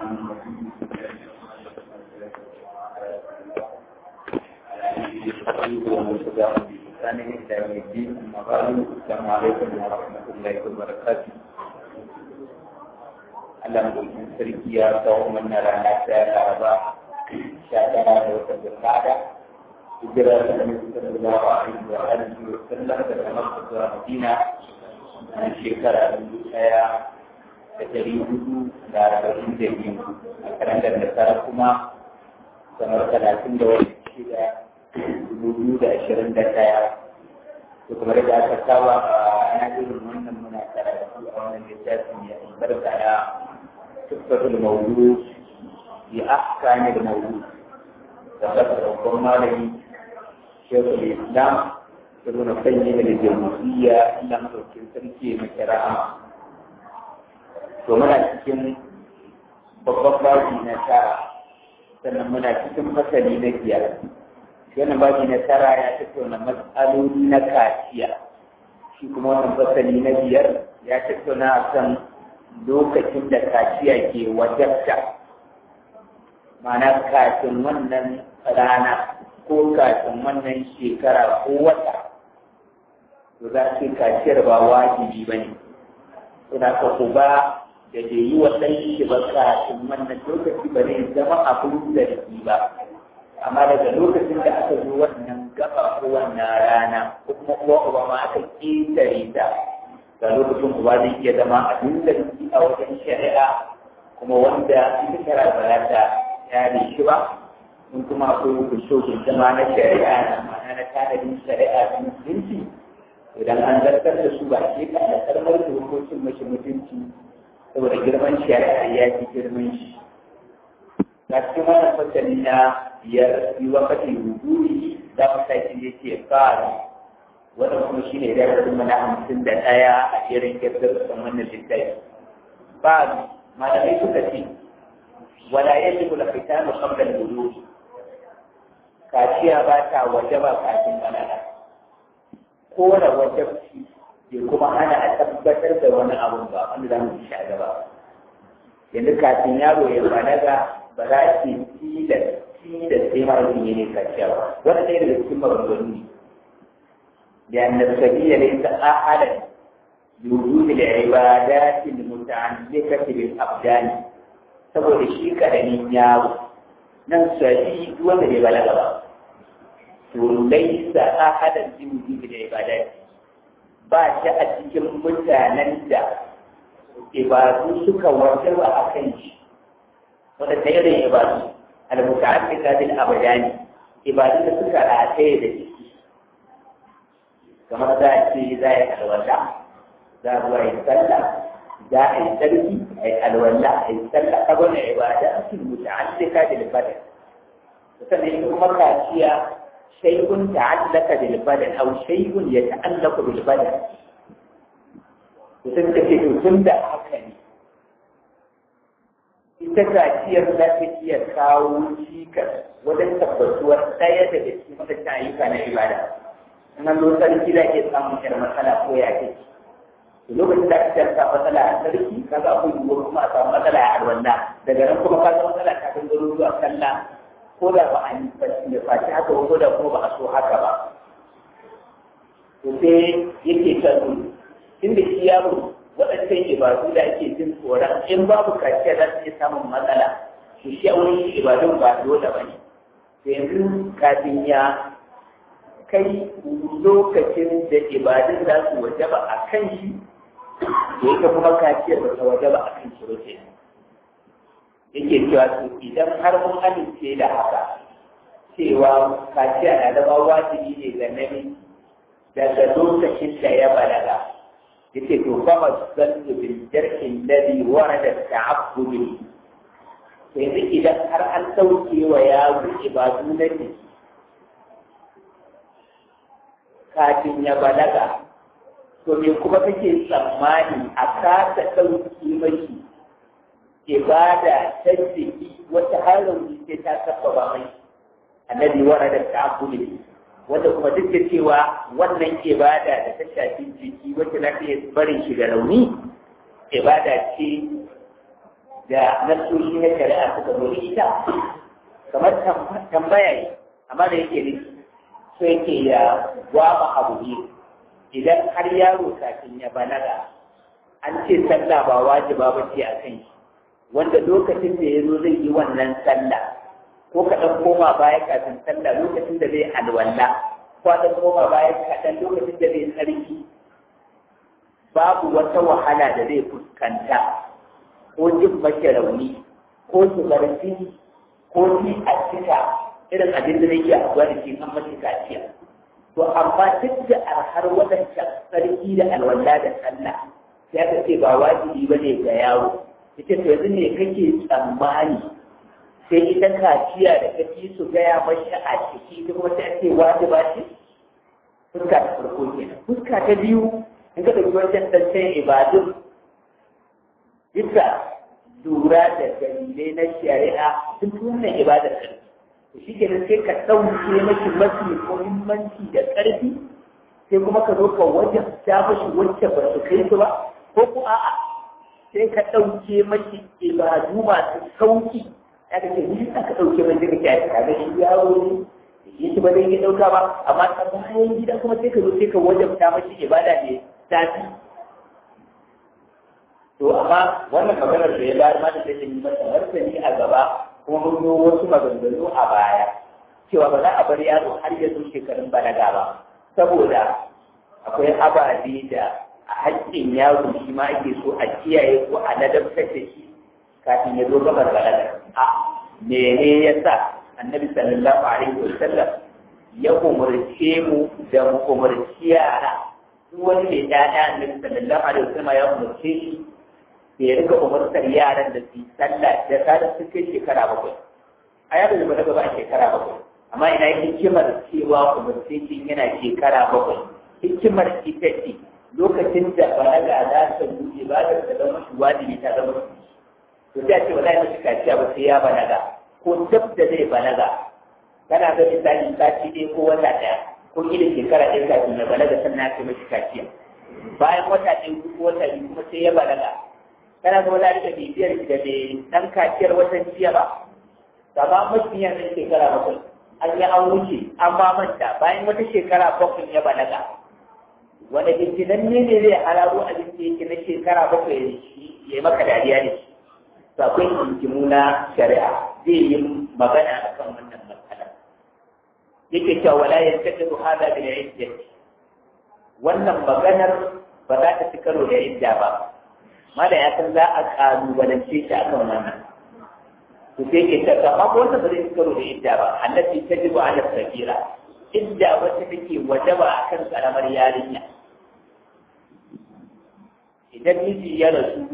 السلام عليكم ورحمة الله وبركاته Allah mulkin sarki ya kawo mana rana ta Laraba sha tara da wata Zulqa'ada hijira ta Annabi sallallahu alaihi wa alihi wa sallam daga Makka zuwa Madina a shekara dubu ɗaya da ɗari hudu da arba'in da biyu a kalandar da tara kuma kamar talatin da wani shida dubu biyu da ashirin da ɗaya to kamar da aka saba a ana irin wannan muna karatu a wannan littafin ya albarka ya تكتب الموجود في أحكام الموجود فذكر ربما لي شيخ الإسلام ابن قيم الجوزية لم تكن تركي مكراء ومن cikin babban baji na tara sannan muna cikin fasali na biyar wannan baji na tara ya tattauna matsaloli na kaciya shi kuma wannan fasali na biyar ya tattauna kan lokacin da kaciya ke wajabta mana kafin wannan rana ko kafin wannan shekara ko wata to za su kaciyar ba wajibi ba ne suna ka ku ba da da yi wa ɗan shi ba kafin wannan lokaci ba zai zama abin zargi ba amma daga lokacin da aka zo wannan gaba ko wannan rana ko kuma uwa uba ma aka ƙetare ta ga lokacin uba zai iya zama abin da a wajen shari'a kuma wanda ita shari'a ba za ta yare shi ba in kuma akwai hukuncin zama na shari'a na ma'ana na tanadin shari'a da musulunci idan an zartar da su ba ke kan da karmar da hukuncin mashi mutunci saboda girman shari'a ya fi girman shi ga cikin wannan fasali na biyar yi wakati huduri za mu sa shi yake fara wannan kuma shi ne darasin mana hamsin da ɗaya a irin kirkir wannan littafi ba malamai suka ce wala yadda kula fita mu kamar gudu kaciya ba ta waje ba kafin balaga ko da wajabci ke kuma ana a tabbatar da wani abun ba wanda za mu ci a gaba yanzu kafin yaro ya balaga ba za ki tilas tilas sai mara yin ne kaciya ba wannan ɗaya daga cikin maganganu ne لأن السبيل ليس أحدا لوجود العبادات المتعلقة بالأبدان saboda shi karamin yaro nan sabi wanda bai balaga ba to laisa ahadan bi wujudi da ibadat ba shi a cikin mutanen da ibadu suka wajaba a kan shi wanda ta irin ibadu al-muta'alliqa bil abdani ibadu da suka rataye da shi kamar za a ce za a yi alwala za a zuwa yi sallah za a yi sarki a yi alwala a yi sallah ta gwada ibada su muta'allika da libadan sannan ita kuma kaciya shay'un ta'allaka da libadan aw shay'un ya ta'allaka bil badan to sun ta ce tun da haka ne ita kaciyar za ta iya kawo cikas wajen tabbatuwar ɗaya daga cikin wadannan ayyuka na ibada nan lo sarki da ke samun yar matsala ko ya ke lokacin da aka ta matsala a sarki ka ga akwai yiwuwar kuma a samu matsala a arwanda daga nan kuma ka ga matsala ta kan garo zuwa kalla ko da ba a yi da faci haka ko da kuma ba a so haka ba to sai yake kan inda shi yaro waɗancan ibadu da ake jin tsoron in babu kaciya za su iya samun matsala to shi a wurin ibadun ba dole ba ne yanzu kafin ya kai lokacin da ibadun za su wajaba a kan shi da yake kuma kaciyar da ta wajaba a kan shi rufe yake cewa to idan har mun amince da haka cewa kaciya na zama wajibi ne ga namiji daga lokacin da ya balaga yake to kama zallu bil jar'in ladhi warada ta'abbudi yanzu idan har an sauke wa yaro ibadu na jiki kafin ya balaga to me kuma kake tsammani a kasa ɗauki mashi ibada ta jiki wata harin ce ta saba mai annabi wara da ta'abbudi wanda kuma duk da cewa wannan ibada da ta shafi jiki wacce za ta iya barin shi da rauni ibada ce da nasoshi na shari'a suka zo da ita kamar tambaya ne amma da yake ne so yake ya gwaba abu biyu idan har yaro kafin ya balaga an ce sallah ba wajiba ba ce a kan shi wanda lokacin da ya zo zai yi wannan sallah ko ka ɗan koma baya kafin sallah lokacin da zai alwala ko ka ɗan koma baya kaɗan lokacin da zai tsarki babu wata wahala da zai fuskanta ko jin mace rauni ko zubar jini ko ji a cika irin abin da yake abuwa da ke kan mace kaciya to amma duk da arhar wadancan sarki da alwala da sallah sai aka ce ba wajibi ba ne ga yawo ita to yanzu ne kake tsammani sai ita kaciya da kake su gaya mashi a ciki duk wata ake wajiba ce fuska ta farko kenan fuska ta biyu in ka ɗauki wancan ɗancen ibadun bisa lura da dalilai na shari'a sun fi wannan ibadar ƙarfi to shi kenan sai ka ɗauke mashi mafi muhimmanci da ƙarfi sai kuma ka zo ka wajen ta mashi wacce ba su kai su ba ko ko a'a sai ka ɗauke mashi ibadu masu sauki ya ka ce ni ka ɗauke mashi ka kyata ka ga shi yaro ne shi ba zai yi ɗauka ba amma ta bayan gida kuma sai ka zo sai ka wajabta mashi ibada ne tafi to amma wannan maganar da ya bayar ma da take yi masa martani a gaba kuma mun yi wasu maganganu a baya cewa ba za a bar yaro har ya zo shekarun balaga ba saboda akwai ababe da a haƙƙin yaro shi ma ake so a kiyaye ko a ladabtar da shi kafin ya zo gabar balaga a mene ya sa annabi sallallahu alaihi wasallam ya umarce mu da mu umarci yara duk wani mai ɗaya annabi sallallahu alaihi wasallam ya umarce shi da ya rika umartar yaran da su yi sallah da kada su kai shekara bakwai a yaro da balaga ba a shekara bakwai amma ina hikimar cewa umarce shi yana shekara bakwai hikimar ita ce lokacin da balaga za ta buɗe ba ta da zama shi wajibi ta zama to sai a ce wala ya kaciya ba sai ya balaga ko dab da zai balaga kana ga misali sati ɗaya ko wata ɗaya ko kila shekara ɗaya kafin ya balaga sannan aka mashi kaciya bayan wata ɗaya ko wata biyu kuma sai ya balaga kana ga wani da bibiyar da bai ɗan kaciyar watan jiya ba gaba mafi yanzu shekara bakwai an yi an wuce an ba manta bayan wata shekara bakwai ya balaga wanda bincinan ne ne zai hararo abin da yake na shekara bakwai ya yi maka dariya ne to akwai hinkimu na shari'a zai yi magana a kan wannan matsala yake cewa wala ya taɗa hada da idda wannan maganar ba za ta ci karo da idda ba mala ya san za a kalubalance shi akan wannan to sai ke ta amma ko wanda ba zai ci karo da idda ba allati tajibu ala sakira idda wacce take wajaba akan karamar yarinya idan miji ya rasu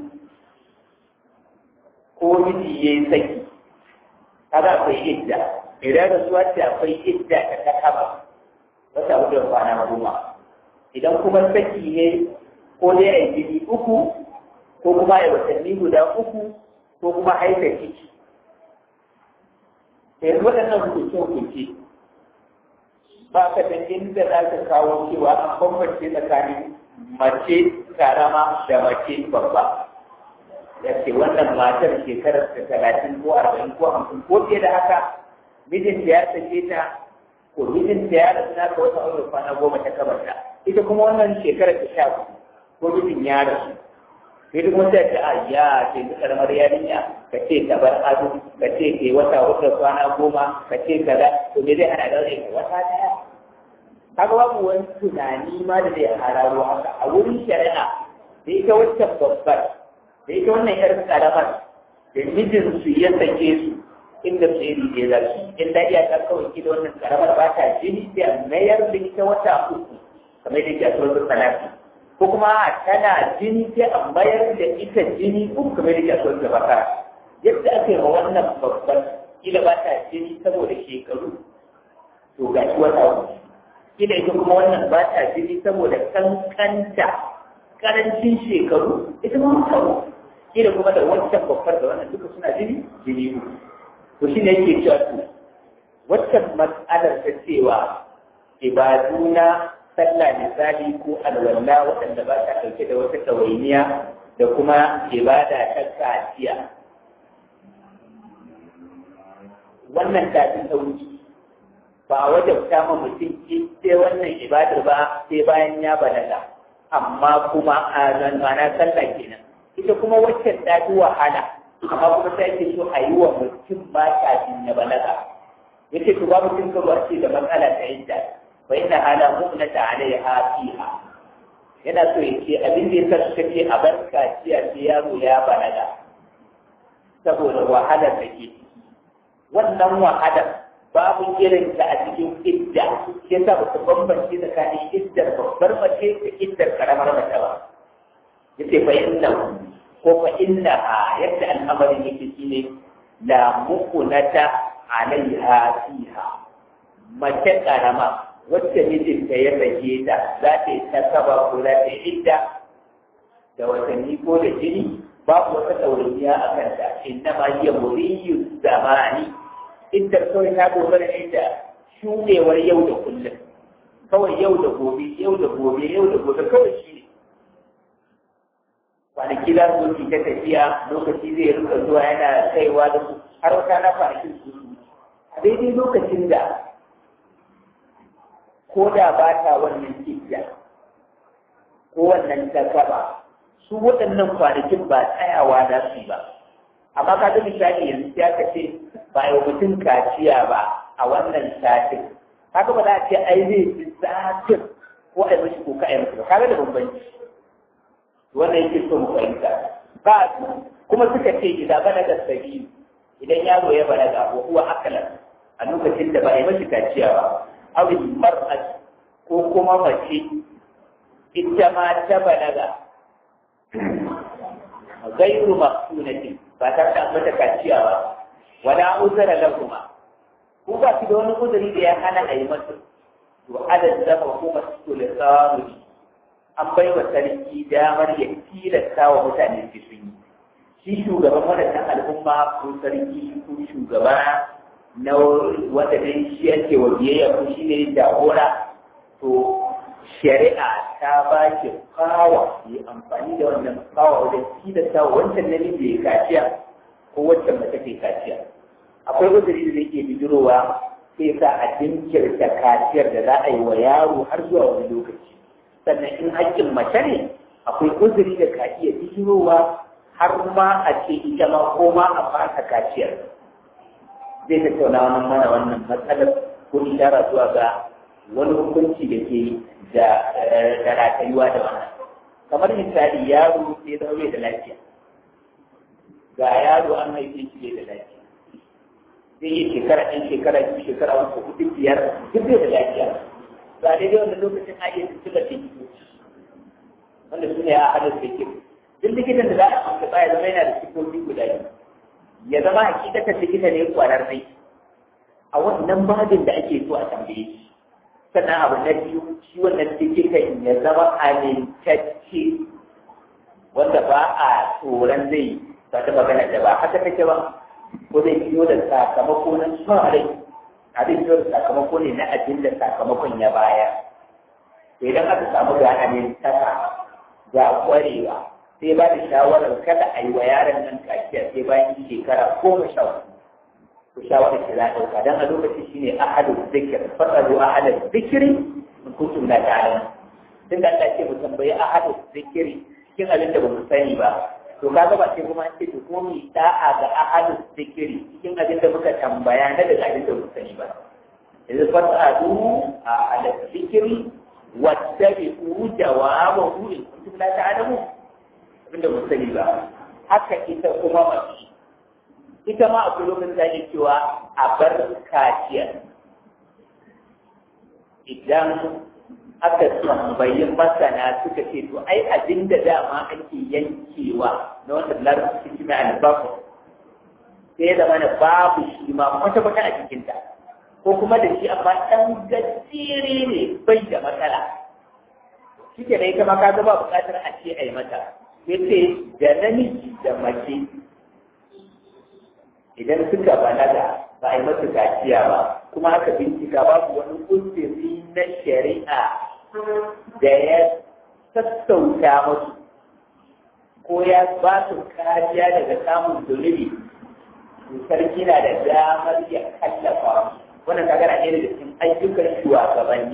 ko miji ya yi saki kaga akwai idda idan rasuwa ce akwai idda ta takaba wata abu da kwana goma idan kuma saki ne ko dai a yi jini uku ko kuma a yi watanni guda uku ko kuma haifa ciki yanzu waɗannan hukunce-hukunce ba ka da inda za ka kawo cewa an bambance tsakanin mace karama da mace babba da ke wannan matar shekarar ta talatin ko arba'in ko hamsin ko fiye da haka mijinta ya sake ta ko mijinta ya rasu na ka wata aure kwana goma ta kabarta ita kuma wannan shekarar ta sha ko mijin ya rasu sai duk wata ta a ya ce ta karamar yarinya ka ce ta bar ado ka ce ke wata wata kwana goma ka ce kaza to me zai hana daure ka wata daya kaga babu wani tunani ma da zai hararo haka a wurin shari'a da ita waccan babbar da ita wannan yar karamar da mijin su ya sake su inda su yi rige za su in da iya ta kawai ki da wannan karamar ba ta jini sai a mayar da ita wata uku kamar da ke a tsoron salati ko kuma tana jini sai a mayar da ita jini uku kamar da ke a tsoron bakara yadda aka yi ma wannan babban kila ba ta jini saboda shekaru to ga shi wata uku kila ita kuma wannan ba ta jini saboda kankanta karancin shekaru ita ma mutawo kila kuma da wancan babbar da wannan duka suna jini jini uku to shi ne yake cewa to waccan mas'alar ta cewa ibadu na sallah misali ko alwala waɗanda ba ta ɗauke da wata ɗawainiya da kuma ibada ta kaciya wannan tafin sauki ba a wajabta ma mutum sai wannan ibadar ba sai bayan ya balaga amma kuma a mana sallah kenan ita kuma wacce ta fi wahala amma kuma sai ake so a yi wa mutum ba kafin ya balaga yace to babu cin karo a ce da matsala ta yadda fa inna hala mu'nata alaiha fiha yana so ya ce abin da yasa suka ce a bar kaciya sai yaro ya balaga saboda wahalar da ke wannan wahalar babu irin ta a cikin idda shi yasa ba su bambance tsakanin iddar babbar mace da iddar karamar mace ba yace fa inna ko fa inna yadda al'amarin yake shine la mukunata alaiha fiha mace karama wacce mijinta ya rage ta za ta yi ta saba ko za ta yi idda da watanni ko da jini babu wata ɗauriya a kanta inna ma hiya muriyu zamani iddar kawai ta dogara ne da shudewar yau da kullum kawai yau da gobe yau da gobe yau da gobe kawai shi ne kwanaki za su ta tafiya lokaci zai rika zuwa yana kaiwa da su har wata na kwanakin su a daidai lokacin da ko da ba ta wannan kidda ko wannan takaba su waɗannan kwanakin ba tsayawa za su yi ba amma ka ga misali yanzu ya ka ce ba yi mutum kaciya ba a wannan satin haka ba za a ce ai zai fi satin ko ai mashi ko ka ai mashi ba kaga da bambanci wannan yake so mu fahimta ba kuma suka ce idan balaga sabi idan yaro ya balaga ko kuwa akalan a lokacin da ba a yi mashi kaciya ba aw mar'at ko kuma mace ita ma ta balaga gairu maqsunatin ba ta da mata kaciya ba wala uzra lahuma ko ba ki da wani uzuri da ya hana a yi masa to adad zama kuma su da samu an bai wa sarki damar ya tilasta wa mutane su sun yi shi shugaban wadannan al'umma ko sarki ko shugaba na wanda dai shi ake wa biyayya ko shi ne jagora to shari'a ta ba shi kawa yi amfani da wannan kawa wajen tilasta wa wancan namiji ya kaciya ko wancan mace ta kaciya akwai uzuri da zai ke bijirowa sai sa a jinkirta kaciyar da za a yi wa yaro har zuwa wani lokaci sannan in haƙƙin mace ne akwai uzuri da ka iya bijirowa har ma a ce ita ma ko ma a fasa kaciyar zai tattauna wannan mana wannan matsalar ko ishara zuwa ga wani hukunci da ke da ratayuwa da wannan kamar misali yaro sai zama da lafiya ga yaro an haife shi da lafiya zai yi shekara ɗan shekara biyu shekara uku hudu biyar duk da lafiya ba daidai wanda lokacin a iya tuntuɓar likitoci wanda su ne a hadar da ke duk likitan da za a amsa ya zama yana da sifofi guda biyu ya zama hakikatar likita ne kwararre a wannan babin da ake so a tambaye shi sannan abu na biyu shi wannan likitan ya zama amintacce wanda ba a tsoron zai ba ta magana da ba haka take ba ko zai biyo da sakamako na son rai abin biyo da sakamako ne na abin da sakamakon ya baya to idan aka samu ga amintaka ga kwarewa sai ba da shawarar kada a yi wa yaron nan kaciya sai bayan shekara goma sha hudu to shawarar ki za a ɗauka don a lokacin shi ne ahadu zikir fasalu ahadu zikiri in kuntum la ta'lamun tun da Allah ce mu tambayi ahadu zikiri cikin abin da ba mu sani ba to kaga ba sai kuma ce to kuma mu da'a ga ahadu zikiri cikin abin da muka tambaya na daga abin da ba mu sani ba yanzu fasalu ahadu zikiri wattabi'u jawabahu in kuntum la ta'lamun abinda mun sani ba haka ita kuma mace ita ma akwai lokacin da ake cewa a bar kaciya idan aka tambayi masana suka ce to ai abin da dama ake yankewa na wanda larabci shi mai albaku sai da mana babu shi ma kwata-kwata a cikinta ko kuma da shi amma ɗan gajere ne bai da matsala shi ke da ita ma ka ba buƙatar a ce a yi mata yace da namiji da mace idan suka balaga ba a yi masa kaciya ba kuma aka bincika babu wani uzuri na shari'a da ya sassauta musu ko ya ba su kariya daga samun zunubi sarki na da damar ya kallafa wannan kaga na ɗaya daga cikin ayyukan shugabanni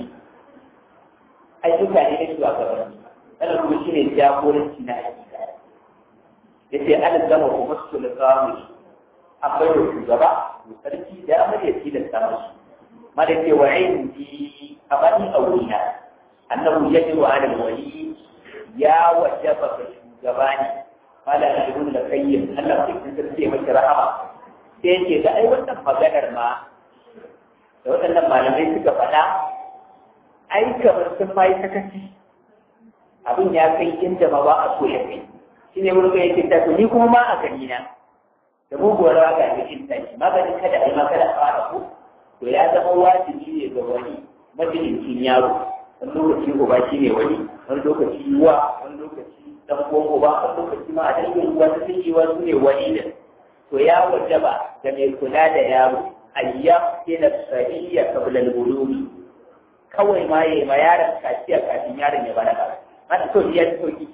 ayyuka ne na shugabanni wannan kuma shine jagoranci na hakika ya ce an gama kuma sulkamu akwai da shugaba to sarki damar ya tilasta masu ma da ce wa indi a bani a wurina annahu yajibu ala wali ya wajaba ga shugaba ne mala na ibn da kayyim Allah ya kinta sai masa rahama sai yake ga ai wannan maganar ma da waɗannan malamai suka faɗa ai kamar sun mai sakaci abin ya kai inda ma ba a so ya kai shine wurin ga yake ta ni kuma ma a gani na da muguwar raga da kin tashi maganin kada ai ma kada a fara ku to ya zama wajibi ne ga wani majalisin yaro wani lokaci uba shi ne wani wani lokaci uwa wani lokaci dan uwan uba wani lokaci ma a dangin uwa ta sun wa su ne wani ne to ya wajaba da mai kula da yaro ayyam ila sahiya qabla al-bulugh kawai ma yayi ma yaron kaciya kafin yaron ya balaga mata to ya ci sauki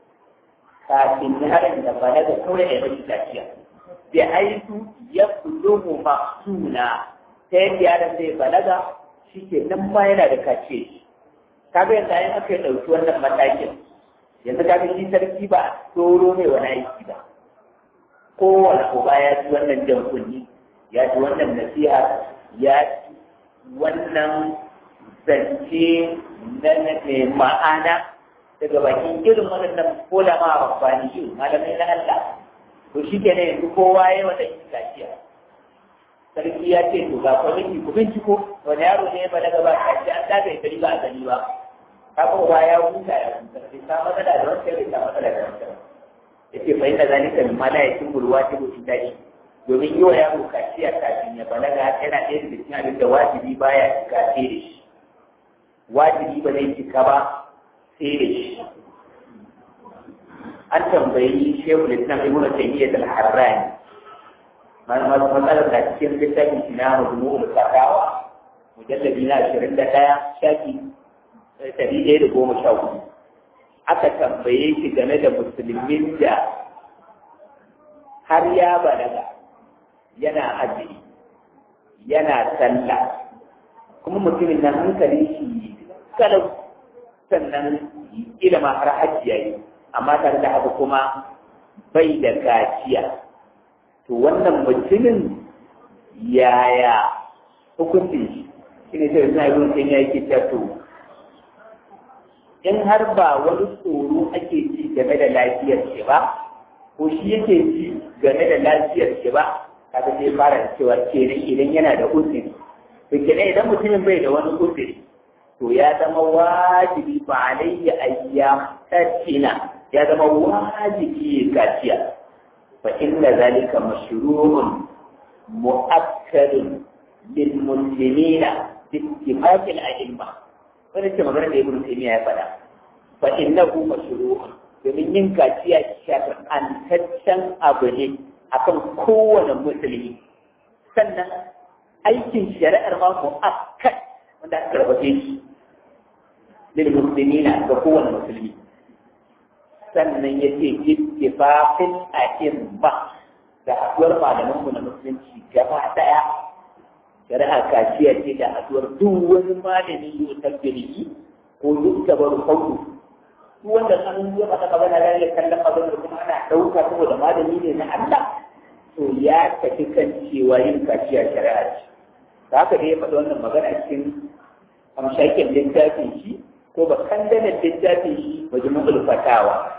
kafin yaron ya balaga kawai ya yi kaciya bi aitu yaqdumu maqsuna ta yadda yaron zai balaga shi ke nan ma yana da kace shi kaga yanzu ayin aka yi ɗauki wannan matakin yanzu kaga shi sarki ba tsoro ne wani aiki ba kowane uba ya ji wannan jan kunni ya ji wannan nasiha ya ji wannan zance na mai ma'ana daga bakin irin waɗannan kola ma amfani yi malamai na Allah to shi ke yanzu kowa ya yi wata kaciya sarki ya ce to ga kwamiti ku binciko wani yaro ne ba daga ba a ce an daga ita ba a gani ba haka ba ya huta ya huta bai sa matsala da wancan bai sa matsala da wancan ya ce fahimta zalika min mala ya kin bulwa ta mutum daɗi domin yi wa yaro kaciya kafin ya balaga yana ɗaya daga cikin abin da wajibi baya cika sai da shi wajibi ba zai cika ba sai da shi an tambayi shehu lislam ibn taymiyyah al-harrani matsalar da cikin littafin shi na majmu'ul fatawa mujallabi na ashirin da ɗaya shafi ɗari ɗaya da goma sha hudu aka tambaye shi game da musulmin da har ya balaga yana azumi yana sallah kuma mutumin nan hankali shi kalau sannan ilima har hajji yayi amma tare da haka kuma bai da gaciya to wannan mutumin yaya hukuncin shi shi ne sai suna yi sai ya yake to in har ba wani tsoro ake ji game da lafiyar shi ba ko shi yake ji game da lafiyar shi ba kaga sai fara da cewa kenan idan yana da uzuri to kenan idan mutumin bai da wani uzuri to ya zama wajibi ba alayya ayyam tattina ya zama wajibi kaciya فإن ذلك مشروع مؤكد للمسلمين باتفاق الأئمة wani ce magana da ibn taymiya ya faɗa fa innahu mashru'un domin yin kaciya shar'antaccen abu ne akan kowane musulmi sannan aikin shari'ar ma mu'akkad wanda aka karbace shi lil muslimina ga kowane musulmi sannan ya ce ittifaqin a'imma da haduwar malamanmu na musulunci gaba daya shari'a kaciya ce da haduwar duk wani malami yau tabbiri ko duk tabar kauru duk wanda an yi masa magana da ya kallon maganar kuma ana ɗauka saboda malami ne na Allah to ya tafi kan cewa yin kaciya shari'a ce da haka dai ya faɗi wannan magana cikin amshakin littafin shi ko ba kandanar littafin shi majmu'ul fatawa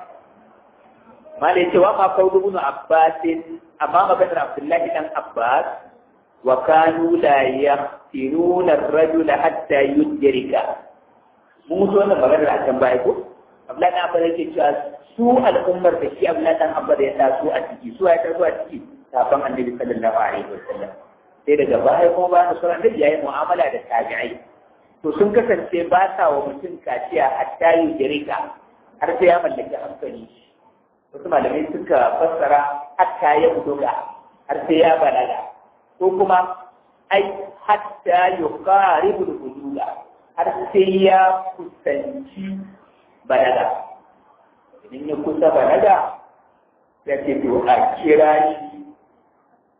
malai cewa ma kawo ibn Abbas amma maganar Abdullahi dan Abbas wa kanu la yaqtinuna ar-rajul hatta yudrika mun mutu wannan maganar a can baya ko Abdullahi dan Abbas yake cewa su al'ummar da shi Abdullahi dan Abbas ya taso a ciki su ya taso a ciki kafin Annabi sallallahu alaihi wasallam sai daga baya kuma bayan sauran Annabi yayi mu'amala da tabi'ai to sun kasance ba sa wa mutum kaciya hatta yudrika har sai ya mallaki hankali wasu malamai suka fassara hatta ya buga har sai ya balaga ko kuma ai hatta yuqaribu al-buduga har sai ya kusanci balaga idan ya kusa balaga ya ce to a kira shi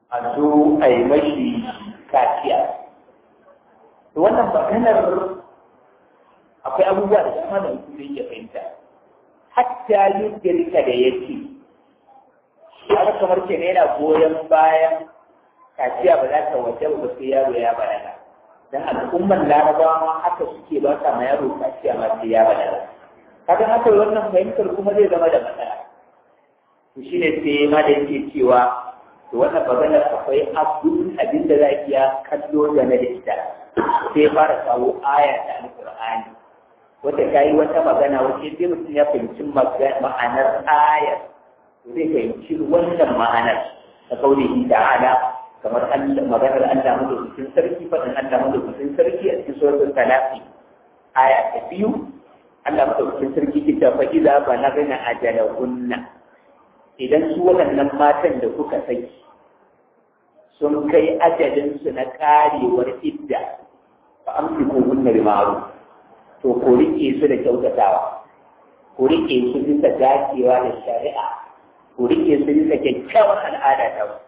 a zo a yi mashi kaciya to wannan maganar akwai abubuwa da dama da mutum zai iya fahimta hatta yudrika da yake haka kamar ke yana goyon bayan kaciya ba za ta waje ba sai yaro ya balaga dan al'umman larabawa ma haka suke ba sa ma yaro kaciya ma sai ya balaga kaga haka wannan fahimtar kuma zai zama da matsala to shine sai ma da yake cewa to wannan maganar akwai abdul abin da za iya kallo game da ita sai fara kawo aya ta alqur'ani wata kayi wata magana wacce sai mutum ya fahimci ma'anar ayar to zai fahimci wannan ma'anar ta kaulihi ta'ala kamar Allah maganar Allah madaukakin sarki faɗin Allah madaukakin sarki a cikin suratul talaqi aya ta biyu Allah madaukakin sarki ke ta fa idza balagna ajalahunna idan su waɗannan matan da kuka saki sun kai ajalin su na karewar idda fa amsiku hunna bi ma'ruf to ko rike su da kyautatawa ko rike su bisa dacewa da shari'a ko rike su bisa kyakkyawar al'ada ta wasu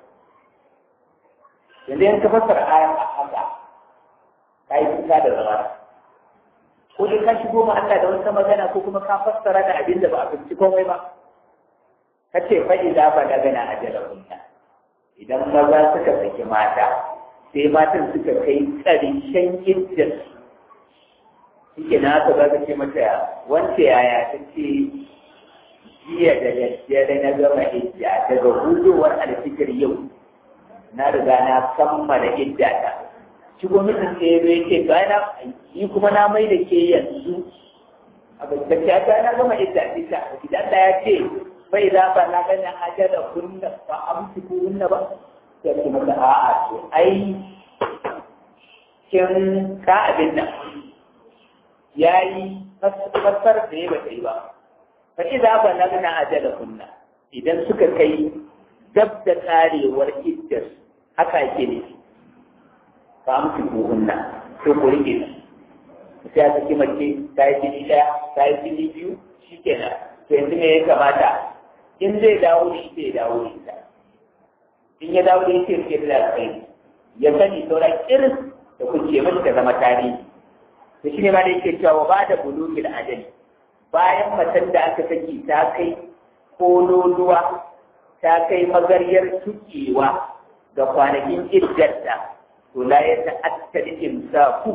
yanzu yanka fassara ayar a haka ka yi kuka da zama ko dai ka shigo ma Allah da wata magana ko kuma ka fassara da abin da ba a fahimci komai ba ka ce faɗi za ba da gana a jalabunta idan maza suka saki mata sai matan suka kai ƙarshen iddar suke na haka za ka ce mata wance yaya ta ce jiya da daddare na gama idda daga hudowar alfikir yau na riga na kammala idda ta shi gwamnatin sai ya ce ga na yi kuma na mai da ke yanzu a gaskiya ta na gama idda ita idan da ya ce bai za ba na gani hajar da kunna ba amsi ko kunna ba ya ce mata a'a to ai kin ka abin nan yayi fassar da ya bata yi ba fa idza ba na gani hajar da kunna idan suka kai dab da karewar iddar haka yake ne fa amsi buhunna to ku rike ta sai aka ki mace ta yi jini ɗaya ta yi jini biyu shi kenan to yanzu me ya kamata in zai dawo da ita ya dawo da ita in ya dawo da ita ya da kai ya sani sauran irin da kuke mace ta zama tarihi to shi ne ma da yake cewa ba da bulugil ajali bayan macen da aka saki ta kai kololuwa ta kai magaryar tukewa ga kwanakin iddarta to la ya ta'atta imsaku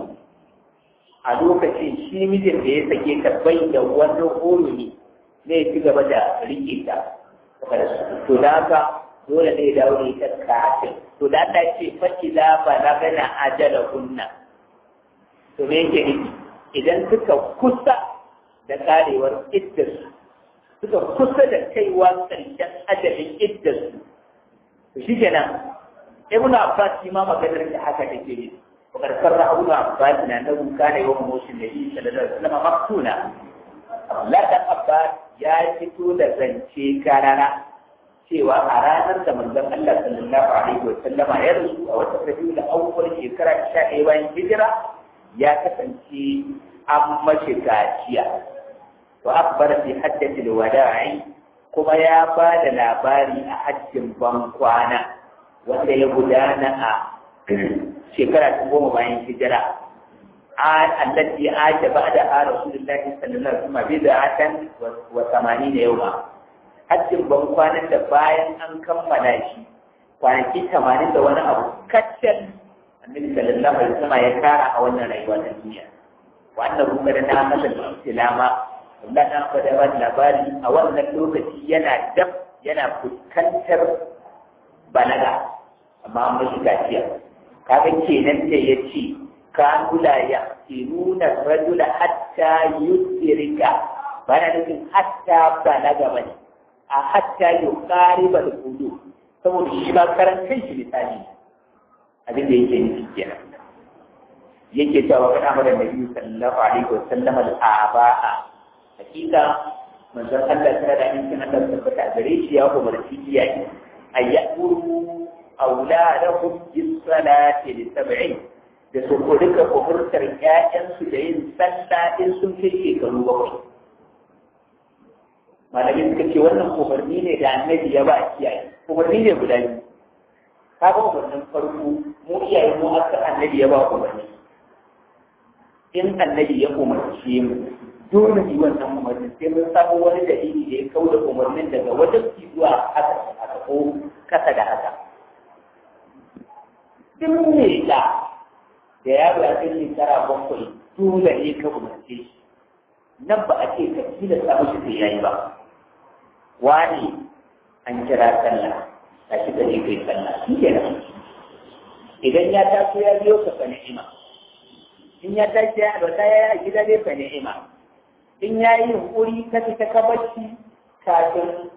a lokacin shi mijin da ya sake ta bai da wani horo ne zai ci gaba da rike ta to da haka dole ne dawo da ita kafin to da Allah ce fa idza balagana ajala kunna to me yake nufi idan suka kusa da karewar iddarsu suka kusa da kaiwa ƙarshen ajalin iddarsu to shi kenan ibn abbas shi ma maganar da haka take ne wakar karra ibn abbas na na buka ne wa moshin da yi sallallahu alaihi wasallam maktuna Allah dan abbas ya fito da zance karara cewa a ranar da manzon Allah sallallahu alaihi wasallama ya rasu a wata rabiul awwal shekara 11 bayan hijira ya kasance an mashi gaciya wa akbar fi haddati alwada'i kuma ya ba da labari a hajjin ban kwana wanda ya gudana a shekara ta goma bayan hijira an allati aja ba'da a rasulullahi sallallahu alaihi wasallam bid'atan wa 80 yawma hajjin ban kwanan da bayan an kammala shi kwanaki 80 da wani abu kaccal annabi sallallahu alaihi wasallam ya kara a wannan rayuwa ta duniya wannan kuma da na masa ilama Allah na faɗa ba labari a wannan lokaci yana dab yana fuskantar balaga amma an mashi gaciya kaga kenan da ya ce ka nula ya ke nuna rajula hatta yusirika ba na nufin hatta balaga bane a hatta yuqariba al-hudu saboda shi ma karan kanshi misali abin da yake nufi kenan yake cewa kana mada nabi sallallahu alaihi wasallam al-aba'a hakika manzon Allah ta da in Allah tabbata gare shi ya umarci iyaye ayyuru auladahum bis salati li sab'in da su ko duka umurtar ƴaƴansu da yin sallah in sun kai shekaru bakwai malamin suka ce wannan umarni ne da annabi ya ba kiyaye umarni ne guda biyu ka ga umarnin farko mu iyaye mu aka annabi ya ba umarni in annabi ya umarce mu dole yi wannan umarnin sai mun samu wani dalili da ya kau da umarnin daga wajen zuwa haka haka ko kasa da haka duk ne da da yaro ya kai shekara bakwai dole ne ka umarce shi nan ba a ce ka tilasta mashi sai yayi ba wani an kira sallah a shi ka je kai sallah shi ke nan idan ya taso ya biyo ka fa ni'ima in ya tashi ya da ya yi gida dai fa ni'ima in ya yi yunkuri ka fita ka bacci kafin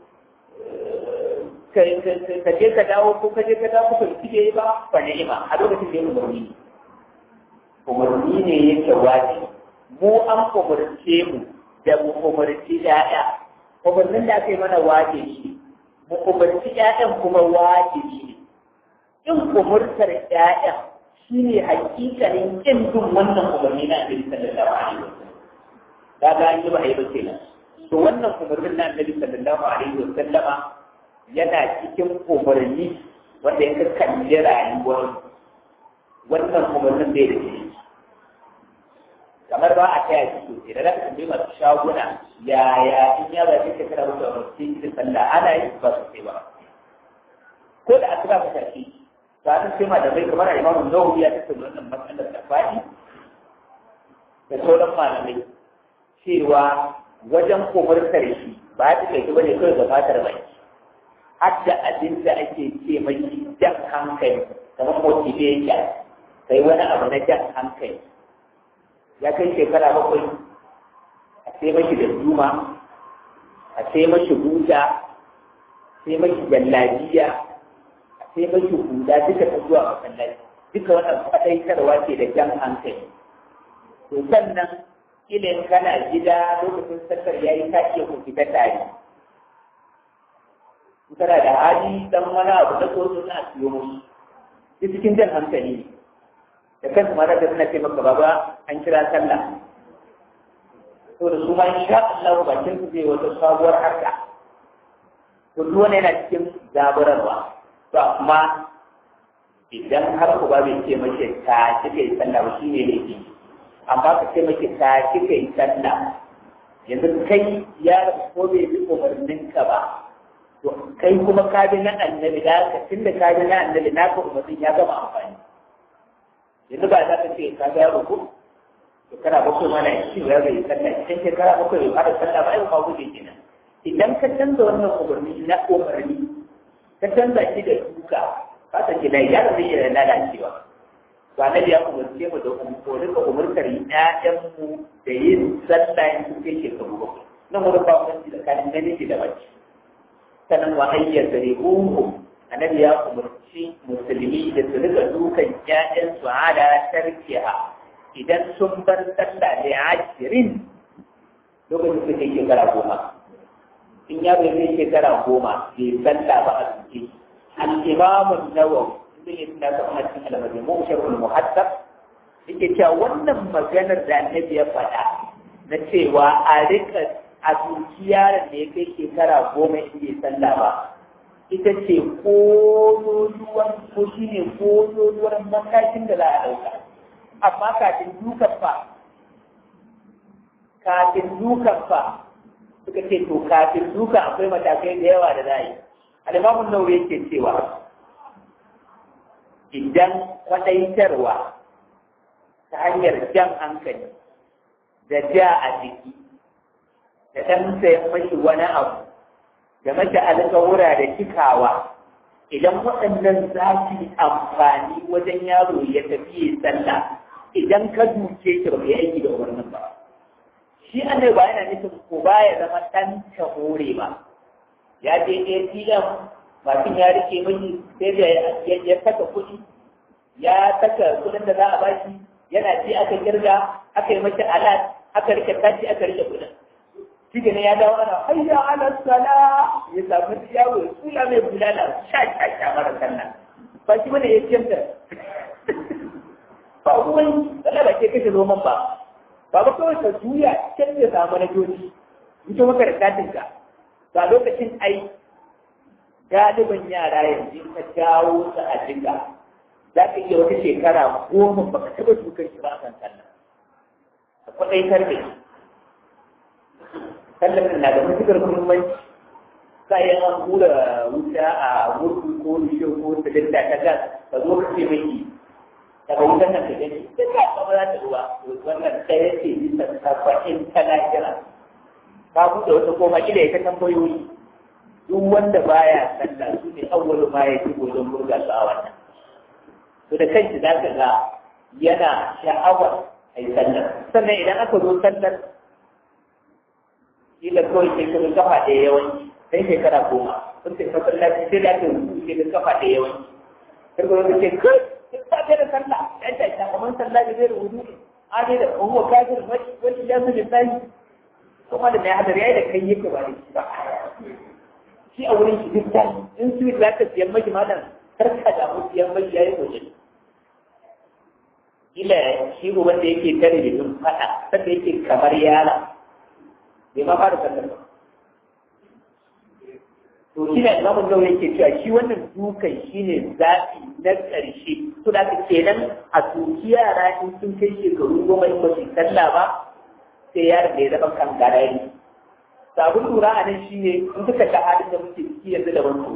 ka je ka dawo ko ka je ka dawo ka yi ba fa ni'ima a lokacin da ya umarni umarni ne yake wajibi mu an umarce mu da mu umarci ‘ya'ya, umarnin da aka yi mana wajibi, mu umarci ‘ya'yan kuma wajibi ne. In umurtar ‘ya'yan shi ne hakikalin ƙin bin wannan umarni na Annabi sallallahu alaihi wasallam. Ka ga an yi ba a yi ba kenan. To wannan umarnin na Annabi sallallahu alaihi wasallama yana cikin umarni wanda ya kalli rayuwar wannan umarnin bai da shi. kamar ba a taya shi sosai da zaka tambayi masu shaguna yaya in ya ba shi shekara mutu a masu cikin sallah ana yi ba sosai ba ko da asuba ka tafi ba ta sai malamai kamar a imamu nawawi ya tattauna wannan matsalar da faɗi da sauran malamai cewa wajen umartar shi ba ta kai ba ne kawai gabatar bai hadda abin da ake ce mai jan hankali kamar motivation kai wani abu na jan hankali ya kai shekara bakwai a sai mashi da juma a sai mashi huta sai mashi jallabiya a sai mashi huda duka ta zuwa masallaci duka wannan faɗaitarwa ce da jan hankali to sannan ilin kana gida lokacin sakar ya yi ka iya ku fita tare kana da hali dan wani abu na so na siyo musu duk cikin jan hankali ne da kansu ma da suna ce maka baba an kira sallah to da su ma insha Allah bakin su zai wata sabuwar harka to duk wani yana cikin zaburarwa to amma idan har ku ba bai ce mace ta kika yi sallah ba shine ne ke amma ka ce mace ta kika yi sallah yanzu kai ya ko bai bi umarnin ka ba to kai kuma ka bi na annabi da ka tunda ka bi na annabi na ka umarnin ya gama amfani yanzu ba za ka ce ka ga yaro ko shekara bakwai mana ya ci ya bai sallah cikin shekara bakwai bai fara sallah ba ai ba guje kenan idan ka canza wannan umarni na umarni ka canza shi da duka ka san gida ya zai iya lalacewa ba na ya umarce mu da ko rika umartar ƴaƴanmu da yin sallah in sun kai shekaru bakwai nan wani ba wani tsakanin namiji da mace sannan wa ayyar da rihuhu annabi ya umarci musulmi da su rika dukan ƴaƴansu ala tarkiha idan sun bar sallah da ashirin lokacin su kai shekara goma in ya bai kai shekara goma bai sallah ba a suke al-imamu nawawi inda ya tuna ta kuma cikin al-majmu sharhul muhaddab yake cewa wannan maganar da annabi ya faɗa na cewa a rika a duki yaron da ya kai shekara goma in bai sallah ba ita ce kololuwar ko shi ne kololuwar matakin da za a ɗauka amma kafin dukan fa kafin dukan fa suka ce to kafin dukan akwai matakai da yawa da za a yi alimamun nauri yake cewa idan kwaɗaitarwa ta hanyar jan hankali da ja a jiki da ɗan sayan mashi wani abu da mace alƙawura da cikawa idan waɗannan za su yi amfani wajen yaro ya tafi ya sallah idan ka duke shi ba ka aiki da umarnin ba shi annai ba yana nufin ko ba ya zama ɗan ta hore ba ya je ATM mutum ya rike mini sai da ya saka kuɗi ya saka kuɗin da za a bashi yana ci aka kirga aka yi mace alat aka rike tashi aka rike kuɗin shi ne ya dawo ana hayya ala sala ya samu yawo ya tsula mai bulala sha sha sha mara sallah ba shi bane ya ciyar da ba ruwan sallah ba ke kashe noman ba ba ba kawai ka juya can ya samu na joji ita maka da katin ka ba lokacin ai galiban yara yanzu ka jawo su a jika za ka iya wata shekara goma ba ka taɓa dukar shi ba a kan sallah ka kwaɗaitar da shi sallar na da matuƙar muhimmanci kayan an hura wuta a murku ko rishe ko silinda ta gas ka zo ka ce mai daga wutan nan ka gani sai ka kama za ta ruwa wannan ɗaya ce bisa saba'in ta lahira ka buɗe wata koma kila ita tambayoyi duk wanda baya sallah su ne awwalu ma ya ci wajen burga su a wannan to da kanki za ka ga yana sha'awar a yi sallar sannan idan aka zo sallar kila kawai sai ka kafa ɗaya yawanci sai shekara goma sun ce masallaci sai da aka rubu sai da kafa ɗaya yawanci sai ka zo ce kai sai ka ga da sallah ya ta ta kamar sallah da zai rubutu ne a ne da kuma kafir wani ya su lissafi kuma da mai hadar yayi da kai yake ba da shi ba shi a wurin shi duk tashi in su za ka siyan maki malam karka da mu siyan maki yayi waje ila shi uban da yake tare da dun fada sanda yake kamar yara bai ma fara sallar ba to shi ne imamun nawa yake cewa shi wannan dukan shi ne zaɓi na ƙarshe to da kenan a tuki yara in sun kai shekaru goma in ba su sallah ba sai yaron da ya zama kan garari sabon lura a nan shi ne in suka ta halin da muke ciki yanzu da wasu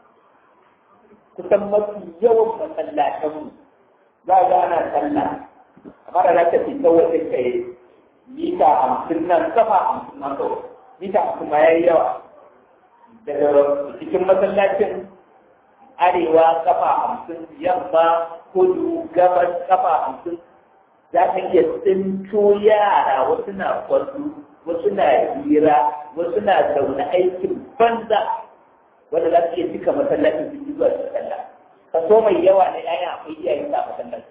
kusan mafi yawan masallatanmu za a ga ana sallah amma da za ta fi wajen ka yi mita hamsin nan kafa hamsin nan kawai mita hamsin ma ya yi yawa daga cikin masallacin arewa kafa hamsin yamma kudu gabas kafa hamsin za ka iya tsinto yara wasu na kwasu wasu na hira wasu na zaune aikin banza wanda za su iya cika masallacin su ji zuwa su sallah kaso mai yawa na yayan akwai iyayen sa masallacin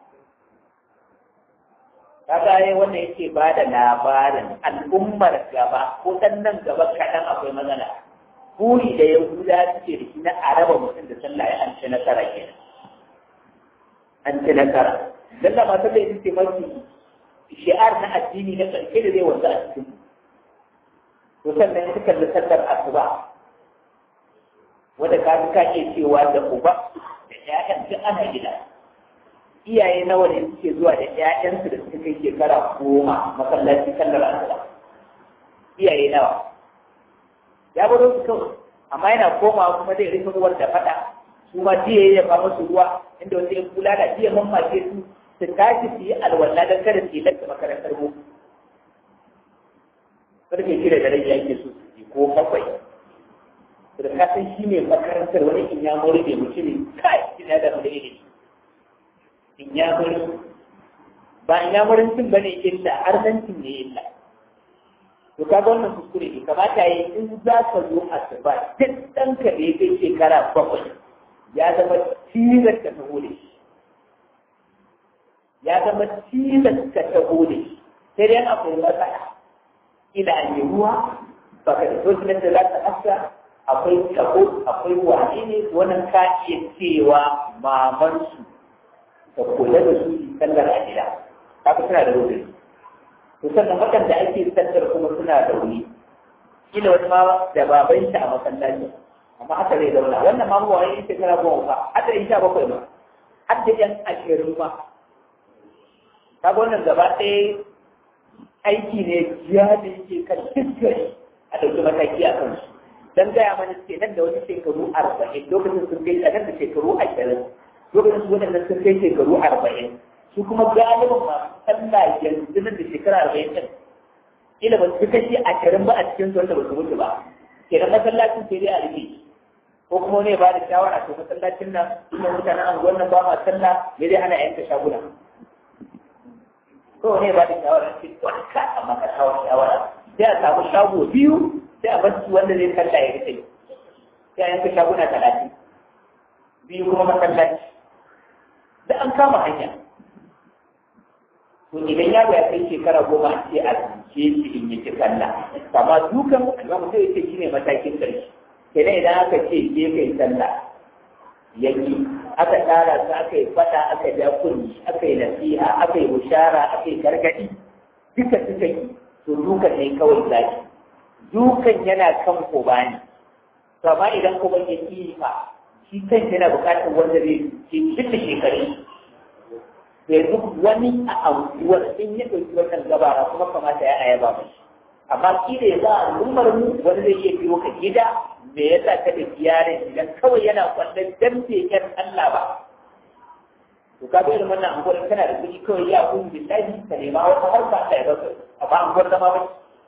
kaga ai wannan yake ba da labarin al'ummar gaba ko dan nan gaba kaɗan akwai matsala buri da yahuda suke da shi na araba mutum da sallah ya an ci nasara kenan an ci nasara dan da masu da yake mafi shi'ar na addini na ƙarshe da zai wanzu a cikin to sannan ya kalli sallar asuba wanda ka ka iya cewa da uba da ƴaƴan duk ana gida iyaye nawa ne suke zuwa da ƴaƴansu da suka kai shekara goma masallaci sallar asuba iyaye nawa ya baro su kawai amma yana komawa kuma zai rufe ruwan da fada su ma jiya ya ba musu ruwa inda wasu ya kula da jiya mammace su su tashi su yi alwala don kada su yi lanta makarantar mu karfe shida da rai yake so su yi ko bakwai da ka san shi ne makarantar wani in ya mori ne mutumin kai shi ne da mu da ilimi in ya mori ba in ya morin cin bane illa arzancin ne illa to kaga wannan kuskure ne kamata yi in za ka zo a asuba duk ɗanka da ya kai shekara bakwai ya zama tilas ka taho da shi ya zama tilas ka taho da shi sai dai akwai matsala ila an yi ruwa ba ka da sosinan da za ka afta akwai tabo akwai wane ne wannan ka iya cewa mamansu ka kula da su sallar a gida haka suna da rubutu to sannan waɗanda ake sallar kuma suna da wuri kila wani ma da baban shi a masallaci amma haka zai zauna wannan ma ba wani shekara goma ba har da sha bakwai ma har da yan ashirin ma kaga wannan gaba ɗaya aiki ne jiya da yake kan dukkan a ɗauki mataki a kansu dan gaya mana ce nan da wani shekaru arba'in lokacin sun kai a nan da shekaru ashirin lokacin su waɗannan sun kai shekaru arba'in su kuma galibin masu sallah yanzu nan da shekara arba'in ɗin ila ba su kashi ashirin ba a cikin su wanda ba su mutu ba kenan masallacin sai dai a rufe ko kuma wani ba da shawara to masallacin nan kuma mutanen anguwan nan ba ma sallah me dai ana yanka shaguna ko wani ba da shawara ce wani ka amma ka shawara sai a samu shago biyu sai a bar su wanda zai kalla ya rufe sai a yanka shaguna talatin biyu kuma masallaci da an kama hanya to idan yaro ya kai shekara goma a ce a ce shi in yi ci sallah amma dukan ga mutum ya ce shine matakin ƙarshe kenan idan aka ce ke kai sallah yaki aka tsara su aka yi fada aka ja kunni aka yi nasiha aka yi bushara aka yi gargadi duka suka yi to dukan ne kawai zaki dukan yana kan uba ne to amma idan kuma ya ki fa shi kan yana buƙatar wanda zai ke cilla shekaru yanzu wani a anguwar in ya ɗauki wannan gabara kuma kamata ya ayaba mai amma ki da yanzu a al'ummar mu wani zai iya biyo ka gida me yasa ka da yaron idan kawai yana kwallon dan keken Allah ba to ka bai da wannan anguwar kana da kuɗi kawai ya kun billahi ka nema wata harka ta ya baka amma anguwar zama ba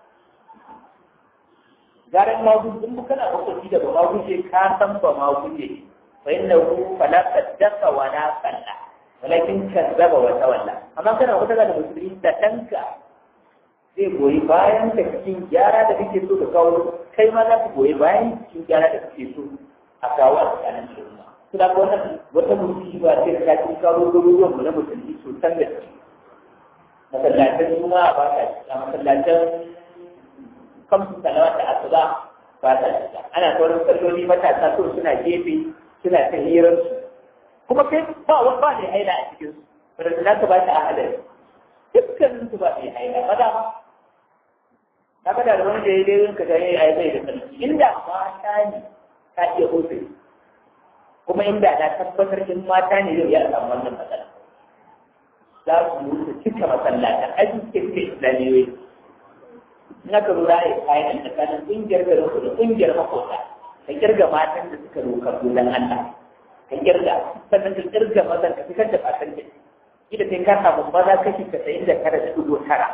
garan magudu in kana makwabci da ba maguje ka san ba maguje fa innahu fala saddaka wa la salla walakin kazzaba wa tawalla amma kana wata da musulmi da danka zai goyi bayan da cikin gyara da kake so ka kawo kai ma za ka goyi bayan cikin gyara da kake so a kawo a tsakanin al'umma suna ga wannan wata musiba ce da ta cikin kawo garuruwan mu na musulmi sosan da su masallatan juma'a ba ta a masallatan kamsu salawa da asuba ba ta shiga ana sauran salloli matasa so suna gefe suna ta hirarsu kuma kai ba wani ba ne haila a cikin su da za ka ba ta ahalari dukkanin su ba ne haila ba da ma na kada da wani da ya dai ka ga yayi ai zai da sarki inda mata ne ka iya hoto kuma inda na tabbatar in mata ne zai iya samu wannan matsala za su yi su cika masallatan aji cikin islamiyoyi in aka lura ya kayan tsakanin ƙungiyar garin da ƙungiyar makota ka kirga matan da suka roka don Allah ka kirga sannan ka kirga mazan ka fitar da fatan da ida sai ka samu maza kashi casa'in da tara da dubu tara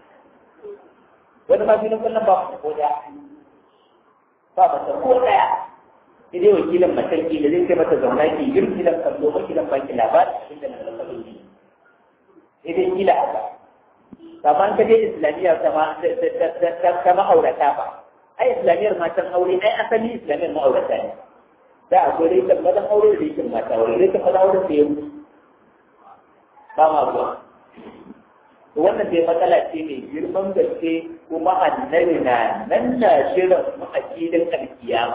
wani ma filin kullum ba mata ko daya ba mata ko daya sai dai wakilin matarki da zai kai mata zauna ki girki da kallo ba ki da baki labarin abin da na zama sai dai kila haka kamar ka je islamiyya ta ma'aurata ba ai islamiyyar matan aure ai asali islamiyyar ma'aurata ne da akwai rikin mazan aure da rikin mata aure rikin mazan aure da ya mutu ba ma zuwa to wannan dai matsala ce mai girman gaske kuma annabi na nan na shirin ma'akidin alkiyama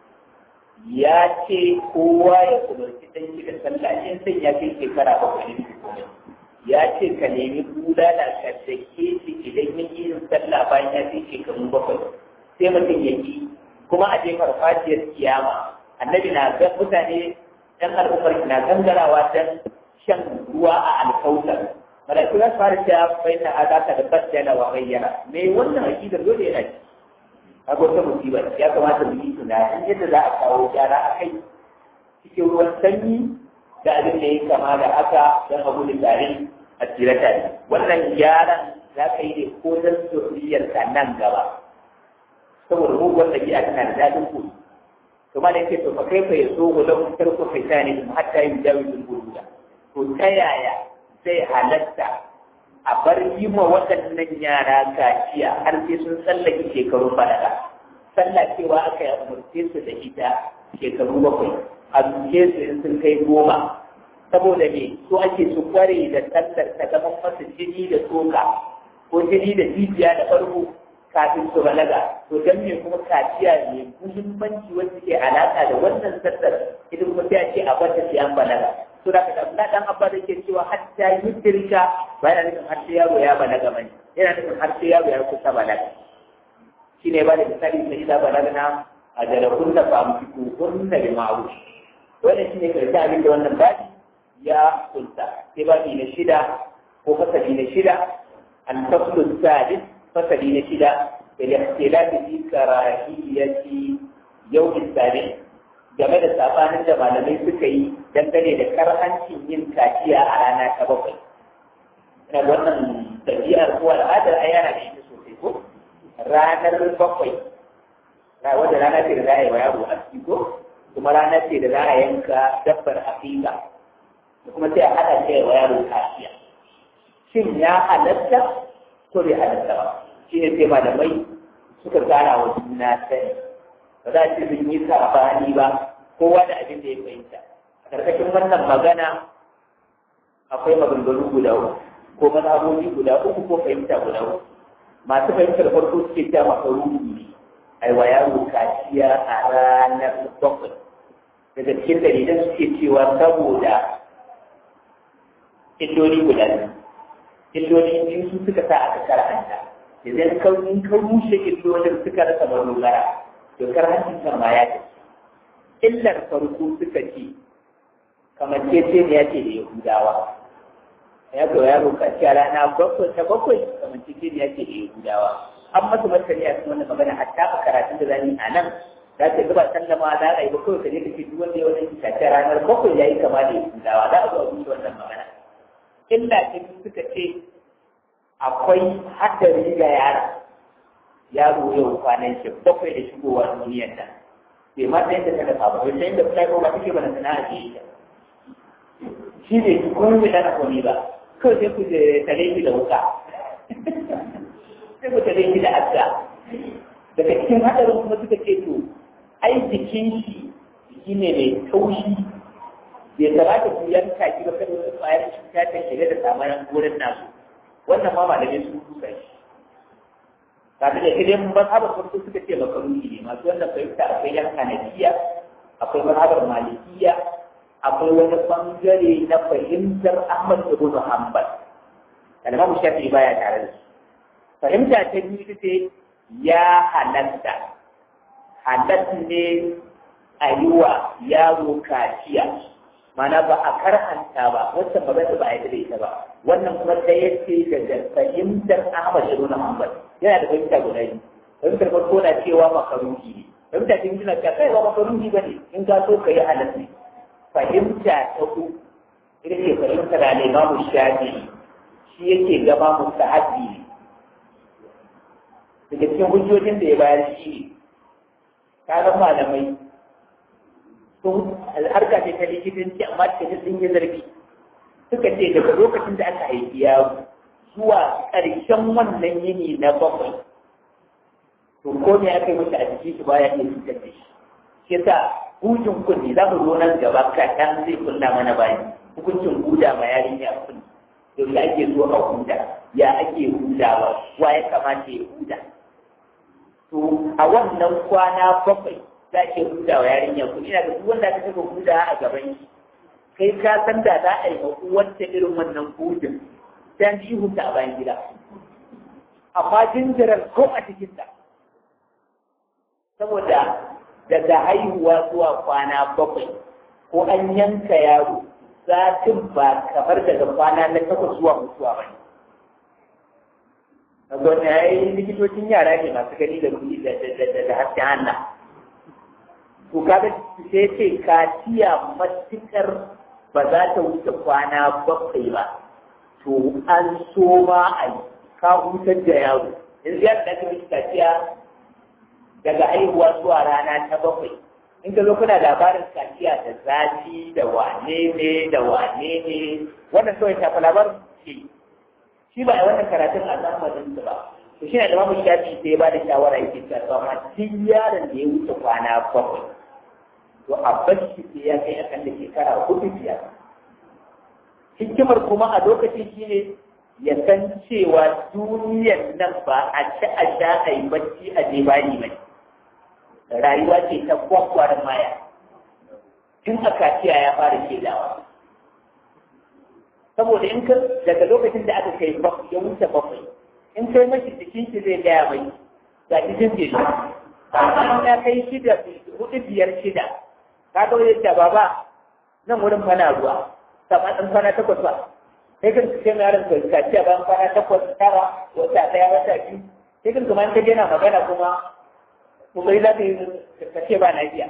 ya ce kowa ya kubarci dan shi da sallah in sai ya kai shekara bakwai ne ya ce ka nemi bulala ka dake shi idan ya yi sallah bayan ya kai shekaru bakwai sai mutum ya yi kuma a je farfajiyar kiyama annabi na ga mutane ɗan al'ummar na gangarawa don shan ruwa a alkautar malaiku za su fara cewa bai na adaka da baddala wa gayyara me wannan aqidar dole yana ci kaga wata musiba ya kamata mu yi tunanin yadda za a kawo gyara a kai cikin ruwan sanyi da abin da ya kama da haka don abu da tare a tsira tare wannan gyaran za ka yi ne ko don zuriyarka nan gaba saboda muguwar ɗabi'a tana da daɗin koyi to ma da yake to fa kai fa ya so gudan wutar ko fita ne kuma hatta yin jawi sun gududa to ta yaya zai halatta a bar yi ma waɗannan yara kaciya har sai sun tsallake shekarun balaga sallah cewa aka yi umarce su da ita shekaru bakwai a duke su in sun kai goma saboda me so ake su kware da sallar ta zama masa jini da tsoka ko jini da jijiya da farko kafin su balaga to dan me kuma kaciya ne muhimmanci wanda ke alaka da wannan sallar ita kuma sai a ce a bata sai an balaga to da kada na dan abba da ke cewa hatta yudirka ba yana nufin har sai yaro ya balaga bane yana nufin har sai yaro ya kusa balaga shine ba da misali sai da balaga na a da kunna fa amfiku kunna bi ma'ruf wannan shine karshe abin da wannan babi ya kunta sai babi na shida ko fasali na shida al-faslu sadis fasali na shida الاختلاف في كراهية يوم السابع game da sabanin da malamai suka yi dangane da karhancin yin kaciya a rana ta bakwai. Ina wannan ɗabi'ar ko al'adar a yana da ita sosai ko? Ranar bakwai, na wanda rana ce da za a yi wa yaro a ko? Kuma rana ce da za a yanka dabbar aƙiƙa. Da kuma sai a haɗa ce wa yaro kaciya. Shin ya halatta ko bai halatta ba? Shi ne sai malamai suka tsara wa juna sani. ba za a ce sun yi sabani ba kowa da abin da ya fahimta a ƙarƙashin wannan magana akwai maganganu guda uku ko mazhabobi guda uku ko fahimta guda uku masu fahimtar farko suke cewa makaruhi ne ai wa yaro kaciya a ranar bakwai daga cikin dalilan suke cewa saboda illoli guda biyu illoli biyu su suka sa aka karanta idan ka rushe illolin suka rasa madogara dokar hancin kan ma ya tafi illar farko suka ce kamar ce ce ne ya ce da yahudawa ya ga yaro kaci a rana bakwai ta bakwai kamar ce ne ya ce da yahudawa an masa martani a cikin wannan magana hatta a karatun da zani a nan za ta gaba sallama za a yi ba kawai ka je ka ce duk wanda ya wani kaci a ranar bakwai ya yi kama da yahudawa za a zo a wuce wannan magana illa ce suka ce akwai haddari ga yara yaro yau kwanan shi bakwai da shigowar duniyar nan bai ma ta yadda ta dafa ba bai san yadda fita ba take bana sana'a ce ita shi ne ki kuma bai dana komi ba kawai sai ku tare shi da wuka sai ku tare shi da adda daga cikin hadarin kuma suka ce to ai jikin shi jiki ne mai taushi bai kamata ku yanka ki ba kada wani ƙwayar cuta ta shiga da samarin wurin nasu wannan ma malamai sun kusa shi kafin da idan mazhabar farko suka ce makaruni ne masu wannan fahimta akwai yan hanafiya akwai mazhabar malikiya akwai wani bangare na fahimtar ahmad ibn hanbal kalmar shafi baya tare da su fahimta ta biyu ita ce ya halatta halatta ne a yi wa yaro kaciya mana ba a karhanta ba wancan ba zai ba a yi da ita ba wannan kuma da ya ce daga fahimtar Ahmad ibn Hanbal yana da fahimta guda biyu fahimtar farko na cewa makaruhi ne fahimta ta biyu na cewa kai ba makaruhi ba ne in ka so ka yi halatta fahimta ta uku ita ce fahimtar al-Imam Shafi'i shi yake gaba mustahabbi ne daga cikin hujjojin da ya bayar shi ne kaga malamai sun harka ce ta likitanci amma ta sun yi zargi suka ce daga lokacin da aka haifi yaro zuwa ƙarshen wannan yini na bakwai to ko me aka yi masa a jikin shi baya iya cutar da shi shi yasa hujin kunni za mu zo nan gaba kaɗan zai kunna mana bayan hukuncin huda ma yarinya kunni yaushe ake so a huda ya ake hudawa wa ya kamata ya huda to a wannan kwana bakwai za ke huda wa yarinya ku ina ga duk wanda aka saka huda a gaban shi kai ka san da za a yi wacce irin wannan hudun sai an ji huta a bayan gida amma jinjirar ko a cikin ta saboda daga haihuwa zuwa kwana bakwai ko an yanka yaro zatin ba kamar daga kwana na takwas zuwa mutuwa ba ne gwamna ya yi likitocin yara ne masu gani da kuɗi da hasken hannu to kaga sai ce kaciya matukar ba za ta wuce kwana bakwai ba to an so ma a yi ka hutar da yaro yanzu ya da kuma kaciya daga haihuwa zuwa rana ta bakwai in ka zo kuna labarin kaciya da zafi da wane ne da wane ne wannan kawai shafa labarin ce shi ba a wannan karatun a zamanin su ba to shi ne da mamu shafi sai ba da shawara yake cewa to amma duk yaron da ya wuce kwana bakwai to a bashi sai ya kai akan da shekara hudu biyar hikimar kuma a lokacin shi ne ya san cewa duniyar nan ba a ci a sha a yi bacci a je bani mai rayuwa ce ta kwakwar maya tun a kaciya ya fara shaidawa saboda in ka daga lokacin da aka kai ya wuce bakwai in kai mashi jikin shi zai gaya mai ga jikin shi amma ya kai shida hudu biyar shida ka ga wajen da baba nan wurin fana ruwa sama ɗan kwana takwas ba sai kan ce mai yaron kai kaciya bayan kwana takwas tara wata ɗaya wata biyu sai kan kuma in ka na magana kuma kokari za ka yi ka ce ba lafiya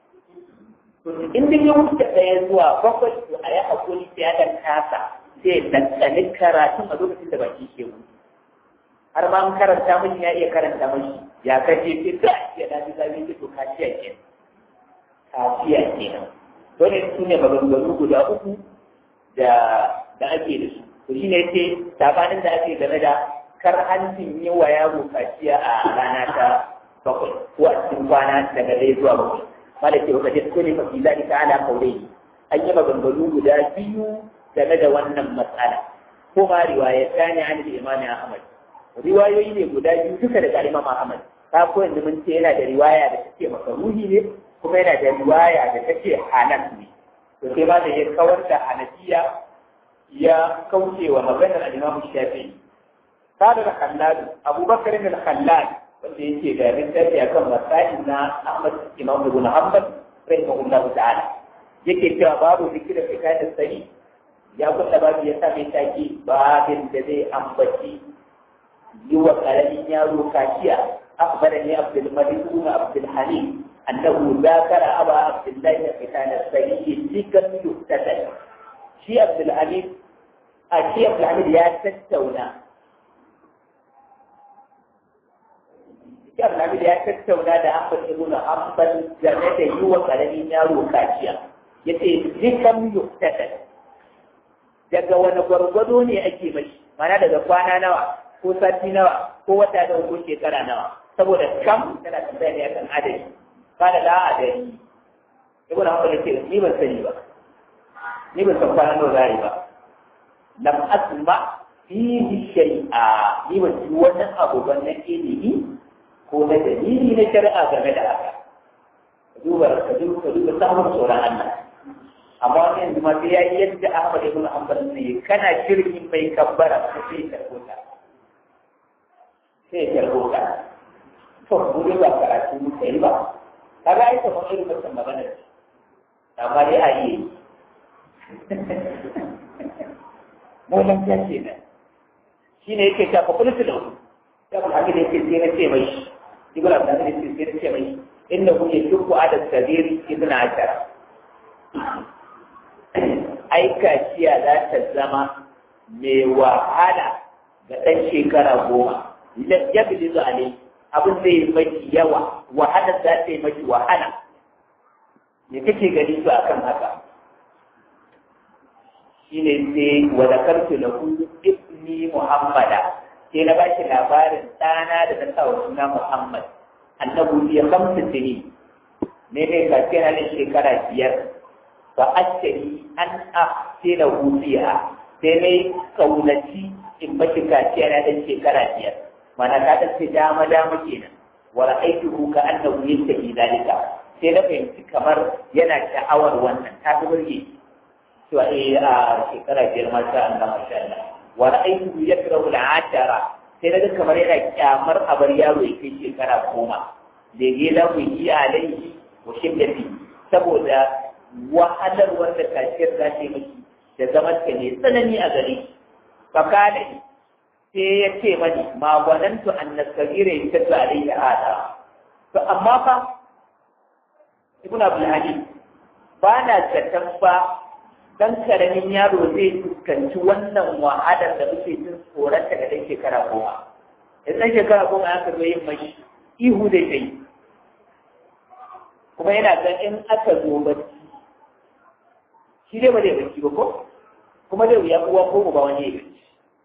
in dai ya wuce ɗaya zuwa bakwai to a yi hakuri sai ya dan kasa sai ɗanɗani karatun a lokacin da baki ke mu har ma an karanta mashi ya iya karanta mashi ya kaje sai da ya dace zabi ce to kaciya ke kaciya ke nan dole su ne maganganu guda uku da da ake da su to shi ne ce sabanin da ake game da kar hancin yi wa yaro kaciya a rana ta bakwai ko a cikin kwana daga ɗaya zuwa bakwai mala ce wata jisko ne mafi zalika ala kaure an yi maganganu guda biyu game da wannan matsala ko ma riwaya ta ne an da imami ahmad riwayoyi ne guda biyu duka daga imam ahmad ka ko yanzu mun ce yana da riwaya da take makaruhi ne kuma yana da riwaya da take halal ne to sai ba da ya kawar da hanafiya ya kauce wa maganar al-imam shafi'i kada da khallad abubakar bin khallad wanda yake da littafi akan masail na Ahmad Imam Ibn Hanbal rahimahullahu ta'ala yake cewa babu zikira fi kayan sani ya kusa babu ya sa mai taki babin da zai ambaci yi wa ƙaramin yaro kaciya أخبرني عبد الملك بن عبد الحليم أنه ذاكر أبا عبد الله في كان السيد ذكر يفتتن شي عبد الحليم الشي عبد الحليم يا تتونا شي عبد الحليم يا تتونا da Ahmad ibn Hanbal game da yi wa ƙaramin yaro kaciya yace zikam yuftatan daga wani gwargwado ne ake mashi mana daga kwana nawa ko sati nawa ko wata nawa ko shekara nawa saboda kam tana tambaya ne akan adadi kada la adadi ibn hanbal yace ni ban sani ba ni ban san kwana nawa zai ba lam asma fihi shay'a ni ban ji wani abu ban na ilimi ko na dalili na shari'a game da haka duba ka duba ka duba samun tsoron Allah amma wani yanzu ma sai ya yi yadda Ahmad ibn Hanbal ne kana shirkin mai kabbara sai ka rubuta sai ya rubuta to mu dai ba karatu mu kai ba kaga ai kamar irin wannan magana amma dai a yi mu nan ya ce nan shine yake ta fakultu da wani ya kuma haka da yake sai na ce mai ibn abdul aziz sai na ce mai innahu yashku adad sabiri ibn ashara ai kaciya za ta zama mai wahala ga ɗan shekara goma ya bi zuwa ne abin zai maki yawa wahala za ta yi maki wahala me kake gani su akan haka shine sai wa zakartu lahu ibni muhammada sai na bashi labarin ɗana da na sa wa suna muhammad annabu ya kamta sini ne ne ka ce na shekara biyar fa ashari an ahsina hufiya sai ne kaunaci in mashi kaciya na dan shekara biyar mana ka ta ce dama dama kenan wa ra'aytuhu ka annahu yastahi dalika sai na fahimci kamar yana sha'awar wannan ta fi burge to eh a shekara biyar ma sha Allah masha Allah wa ra'aytuhu yakrahu al-ashara sai na ga kamar yana kyamar a bar yaro ya kai shekara goma da ya lahu yi alaihi wa shiddati saboda wahalar wanda kashiyar za ta yi miki da zaman ka ne tsanani a gare fakada sai ya ce mani ma gwanantu an nasabira ya tafi alaihi hada to amma fa ibn abdul halim ba na zaton fa dan karamin yaro zai fuskanci wannan wahalar da muke jin tsoron daga dan shekara goma in dan shekara goma ya zo yin mai ihu da kai kuma yana ga in aka zo bacci shi dai ba zai bacci ba ko kuma zai wuya uwa ko ba wani ya bacci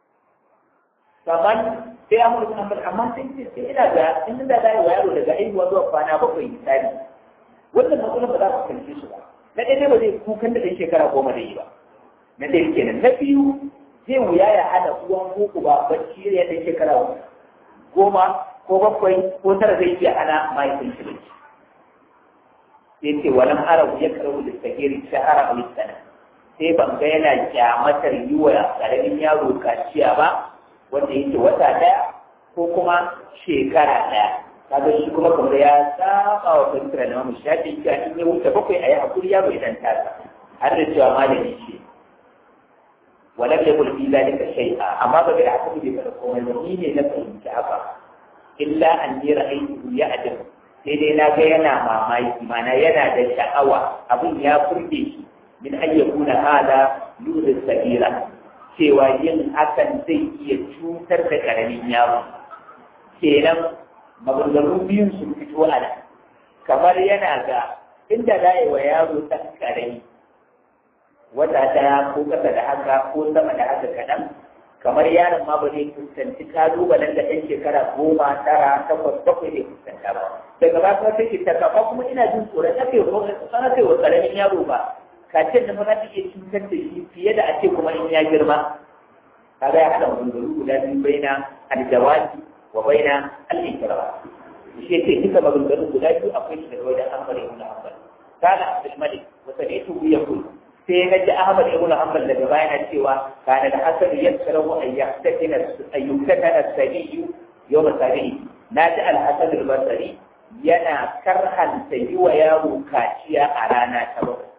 kamar sai amur sun amma amma sai ce sai ina ga in da da wa yaro daga aihuwa zuwa kwana bakwai misali wannan matsalar ba za ku kalli su ba na ɗaya ba zai kukan da ɗan shekara goma da yi ba na ɗaya kenan na biyu zai wuya ya hana uwan koko ba bacci ya ɗan shekara goma ko bakwai ko tara zai iya hana mahaifin shi bacci sai ce walan arabu ya karabu da sagiri shahara a sana sai ban ga yana kyamatar yi wa ƙaramin yaro kaciya ba wanda yake wata ɗaya ko kuma shekara ɗaya kaga shi kuma kamar ya saba wa fahimtar na mamu shafi ya in ya wuce bakwai a yi hakuri yaro idan tasa har da cewa malami ce walam ya kulfi zalika shay'a amma ba da haka bai fara komai ba ni ne na fahimci haka illa an yi ra'ayi ya adam sai dai na ga yana mamaki mana yana da sha'awa abin ya furge shi min ayyakuna hada yuzu sabira cewa yin hakan zai iya cutar da karamin yaro kenan maganganu biyun sun fito a nan kamar yana ga inda za yi wa yaro ɗan ƙarami wata ɗaya ko ƙasa da haka ko sama da haka kaɗan kamar yaron ma ba zai fuskanci kalubalen da ɗan shekara goma tara takwas bakwai zai fuskanta ba daga ba kuma take ta kafa kuma ina jin tsoron na kai ko sana kai wa ƙaramin yaro ba kacin da mana take cutar da shi fiye da a ce kuma in ya girma kaga ya haɗa maganganu guda biyu baina aljawabi wa baina al-ikra shi yake duka maganganun guda biyu akwai shi daga wajen Ahmad ibn Hanbal kana Abdul Malik wa sami'tu yaqul sai na ji Ahmad ibn Hanbal daga baya na cewa kana da hasan yakrahu an yahtakina ayyukatana sabiyu yawm sabi'i na ji al-Hasan al-Basri yana karhanta yi wa yaro kaciya a rana ta bakwai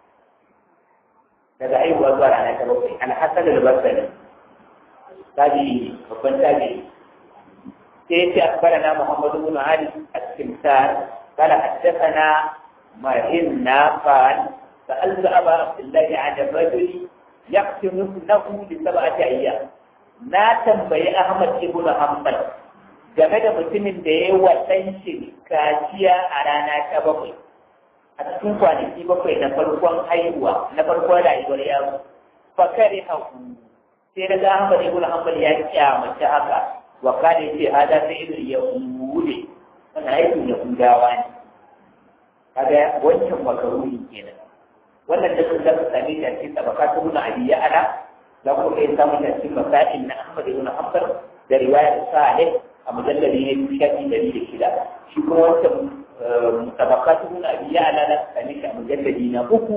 daga haihuwa zuwa rana ta bakwai alhassan al-basri tabi babban tabi sai ya ce akbarana muhammadu bin ali al-simsar قال حدثنا مهنا قال سألت أبا عبد الله عن الرجل يقتل ابنه لسبعة أيام na tambayi Ahmad ibn Hanbal game da mutumin da ya wa ɗan shi kaciya a rana ta bakwai a cikin kwanaki bakwai na farkon haihuwa na farkon rayuwar yaro fakare haku sai daga Ahmad ibn Hanbal ya kyamace haka wa kana ce hada sai ido ya wule wannan aikin ya hudawa ne kaga wancan makaruni kenan wannan da sun zaka same shi a cikin tabakatu na abiyya ala za ku iya samun da cikin masail na Ahmad ibn Hanbal da riwayar Salih a mujallali ne shafi dari da shida shi kuma wancan tabakatu na abiyya ala na same shi a mujallali na uku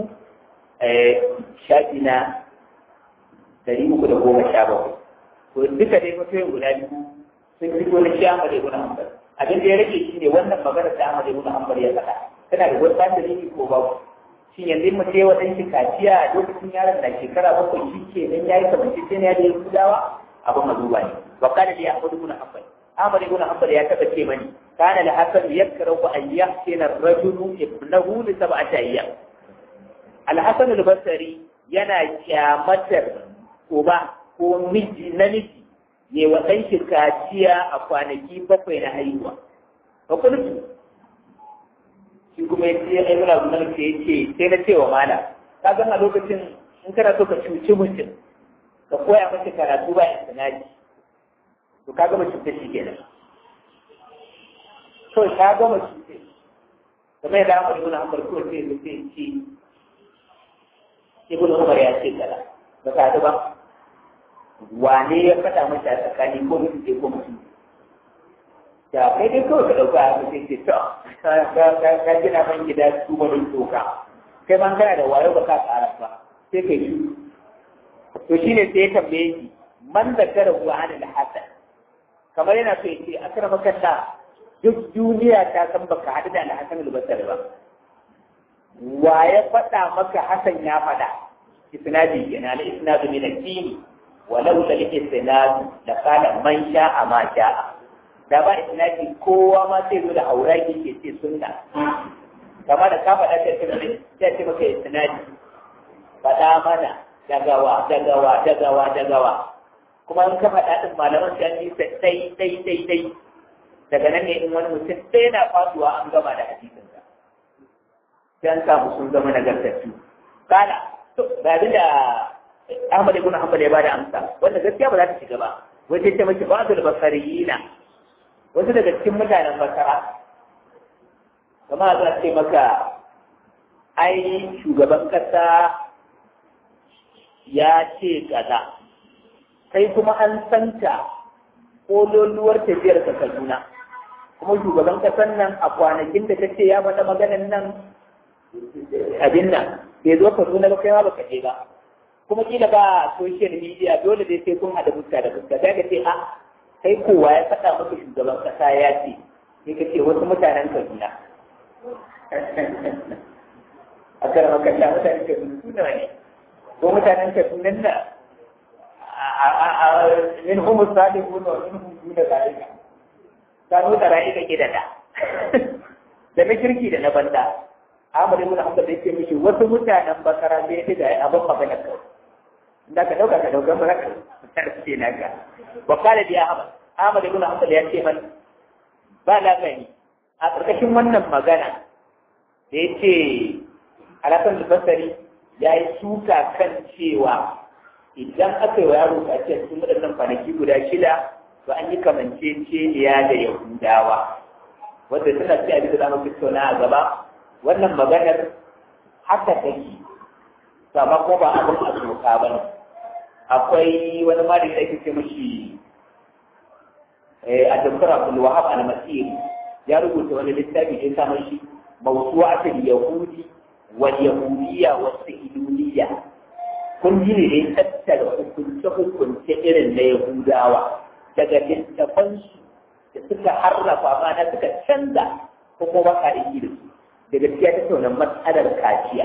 shafi na dari uku da goma sha bakwai to duka dai mutum guda biyu sun fito na shi Ahmad ibn Hanbal abin da ya rage shi ne wannan magana da Ahmad ibn Hanbal ya faɗa tana da wani dalili ko babu shin yanzu mu ce wadan shi kaciya a lokacin yaron da shekara bakwai shi ke nan yayi kamar shi ne ya da Yahudawa abin mazuba ne wa kana li Ahmad ibn Hanbal Ahmad ibn Hanbal ya taba ce mani kana la hasan yakrahu an yahsina ar-rajulu ibnahu li sab'ati ayyam Al-Hasan al-Basri yana kyamatar uba ko miji namiji ne wa ɗan shi kaciya a kwanaki bakwai na haihuwa. Ba kulku. Shi kuma ya ce ai muna gudanar ke ya ce sai na cewa mala. Ka gan a lokacin in kana so ka cuci mutum ka koya masa karatu ba ya sanaji. To ka gama cutar shi kenan. To ka gama cutar. Kamar yadda Ahmad ibn Hanbal ko sai ya ce ce Ibn Umar ya ce kaza. Ba ka ba. wane ya faɗa mata a tsakani ko mutum ce ko mutum da kai dai kawai ka ɗauka a mutum ce to ka gina man gida su wani toka kai man kana da wayo ba ka ƙara ba sai kai shi to shi ne sai ya tambaye shi man da kara kuwa hana da hasan kamar yana so ya ce a kana makalla duk duniya ta san baka haɗu da alhassan albasar ba wa ya faɗa maka hasan ya faɗa isnadi kenan al-isnadu min ad-dini ولولا الاستناد لقال من شاء ما شاء da ba isnadi kowa ma sai zo da auraki ke ce sunna kama da ka faɗa ta ce ta ce maka isnadi faɗa mana dagawa dagawa dagawa dagawa kuma in ka faɗa din malaman sai yi dai dai dai dai daga nan ne in wani mutum sai na faduwa an gama da hadisin sa sai an samu sun zama nagartattu kala to ba da Ahmad ibn Hanbal ya bada amsa wanda gaskiya ba za ta shiga ba wai sai ta miki ba'dul basariyina wasu daga cikin mutanen basara kama za ce maka ai shugaban kasa ya ce kaza kai kuma an santa kololuwar tafiyar ka Kaduna kuma shugaban kasan nan a kwanakin da ta ce ya faɗa maganan nan abin nan bai zo Kaduna ba kai ma baka je ba kuma kila ba social media dole dai sai kun haɗa fuska da fuska sai ka ce a kai kowa ya faɗa maka shugaban ƙasa ya ce sai ka ce wasu mutanen Kaduna a kan makalla mutanen Kaduna suna ne ko mutanen Kaduna na min hum sadiqun wa min hum duna zalika kanu tara'ika kidada da na kirki da na banda Ahmad ibn Hanbal yake mishi wasu mutanen bakara bai da abin magana kawai da ka dauka ka dauka ba ka tarce na ka wa qala bi ahmad ahmad ibn hanbal ya ce man ba la gani a karkashin wannan magana da yace alasan basari ya yi suka kan cewa idan aka yi wa yaro a ce cikin waɗannan kwanaki guda shida to an yi kamanceceniya da yahudawa wanda tana ce a bisa zamu tattauna a gaba wannan maganar haka take to amma ko ba abin a doka ba ne akwai wani malami da ake ce mashi a doktor abdul wahab al-masiri ya rubuta wani littafi da ya sa mashi mawsu'atul yahudi wal yahudiyya was sihidiyya kun ji ne da ya tattara hukunce hukunce irin na yahudawa daga littafansu da suka harrafa ma na suka canza ko kuma ba ka aiki da su da gaskiya ta tauna matsalar kaciya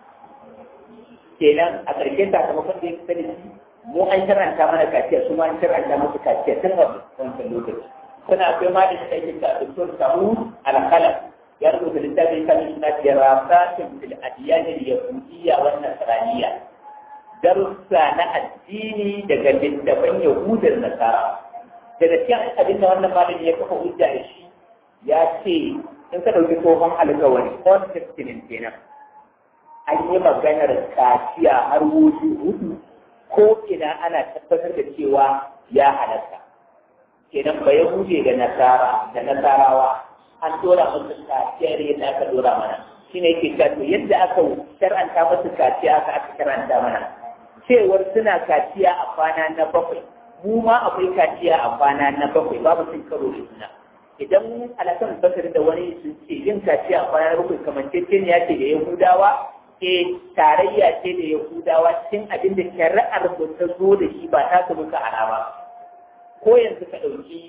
kenan a ƙarshen sakamakon da ya fi da shi mu an karanta mana kaciya su ma an karanta musu kaciya tun a wancan lokaci suna akwai ma da shi ake ta doktor samu alkalam ya rubuta littafin kan suna dirasatin fil adiyan yahudiyya wa nasraniyya darussa na addini daga littafan yahudar nasara daga cikin abin da wannan malami ya kafa hujja da shi ya ce in ka ɗauki tsohon alkawari old testament kenan an yi maganar kaciya har wuce hudu ko ina ana tabbatar da cewa ya halatta kenan ba ya hude da nasara da nasarawa an dora musu kaciya da yadda aka dora mana shine yake cewa to yadda aka shar'anta musu kaciya aka aka karanta mana cewar suna kaciya a kwana na bakwai mu ma akwai kaciya a kwana na bakwai babu sun karo da juna idan alasan basir da wani sun ce yin kaciya a kwana na bakwai kamar ce ya ce da yahudawa ke tarayya ce da yahudawa cikin abin da shari'ar ba ta zo da shi ba ta su muka alama ko yanzu ka ɗauki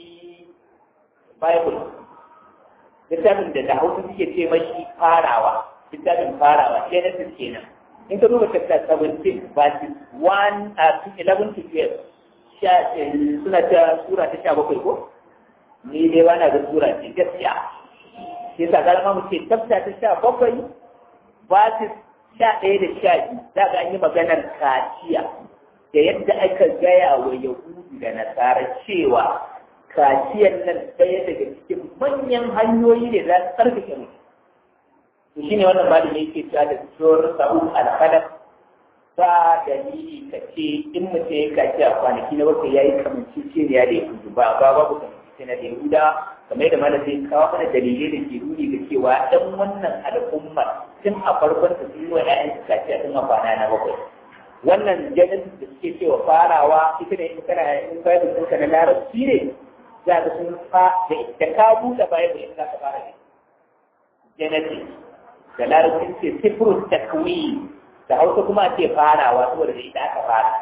bible littafin da da hausa suke ce mashi farawa littafin farawa genesis kenan in ka duba chapter 17 verses 1 uh, 11 to 12 suna ta sura ta sha bakwai ko ni dai ba na ga sura ce gaskiya sai sa galama mu ce tafta ta sha bakwai verses sha ɗaya da sha biyu za ga an yi maganar kaciya da yadda aka gaya wa yahudu da nasara cewa kaciyar nan ɗaya daga cikin manyan hanyoyi ne za su tsarkake mutum to shine wannan malami yake cewa da tsohon sa'ud al-qalam ba dalili ka ce in mutum ya kaci a kwanaki na bakwai ya yi kamanci ce ya da yahudu ba ba babu kamanci na da yahuda kamar yadda malam zai kawo mana dalilai da ke nuni ga cewa ɗan wannan al'ummar tun a farkon ta sun yi wa ƴaƴan su kaci a tun a kwana na bakwai wannan genesis da suke cewa farawa ita ne in kana in bible ɗinka na larabci ne za ka sun fa da ka buɗe bible in za ka fara ne genesis da larabcin ce sifrus takwin da hausa kuma ce farawa saboda da ita aka fara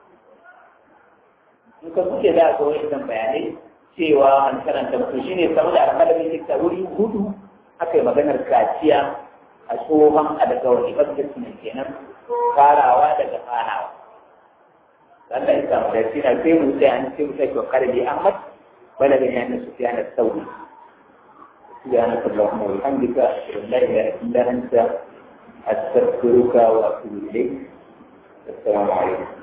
in ka kuke za a ga wa'in bayanai cewa an karanta mutu shi ne saboda alƙalamin likta wuri hudu aka yi maganar kaciya a tsohon alƙawari ɓangaren ne kenan farawa daga farawa Allah ya samu da sina sai mu sai an sai mu sai ko kare bi Ahmad wala ga yana su fiya na sauri سبحانك اللهم وبحمدك أشهد أن لا إله إلا أنت أستغفرك وأتوب إليك السلام عليكم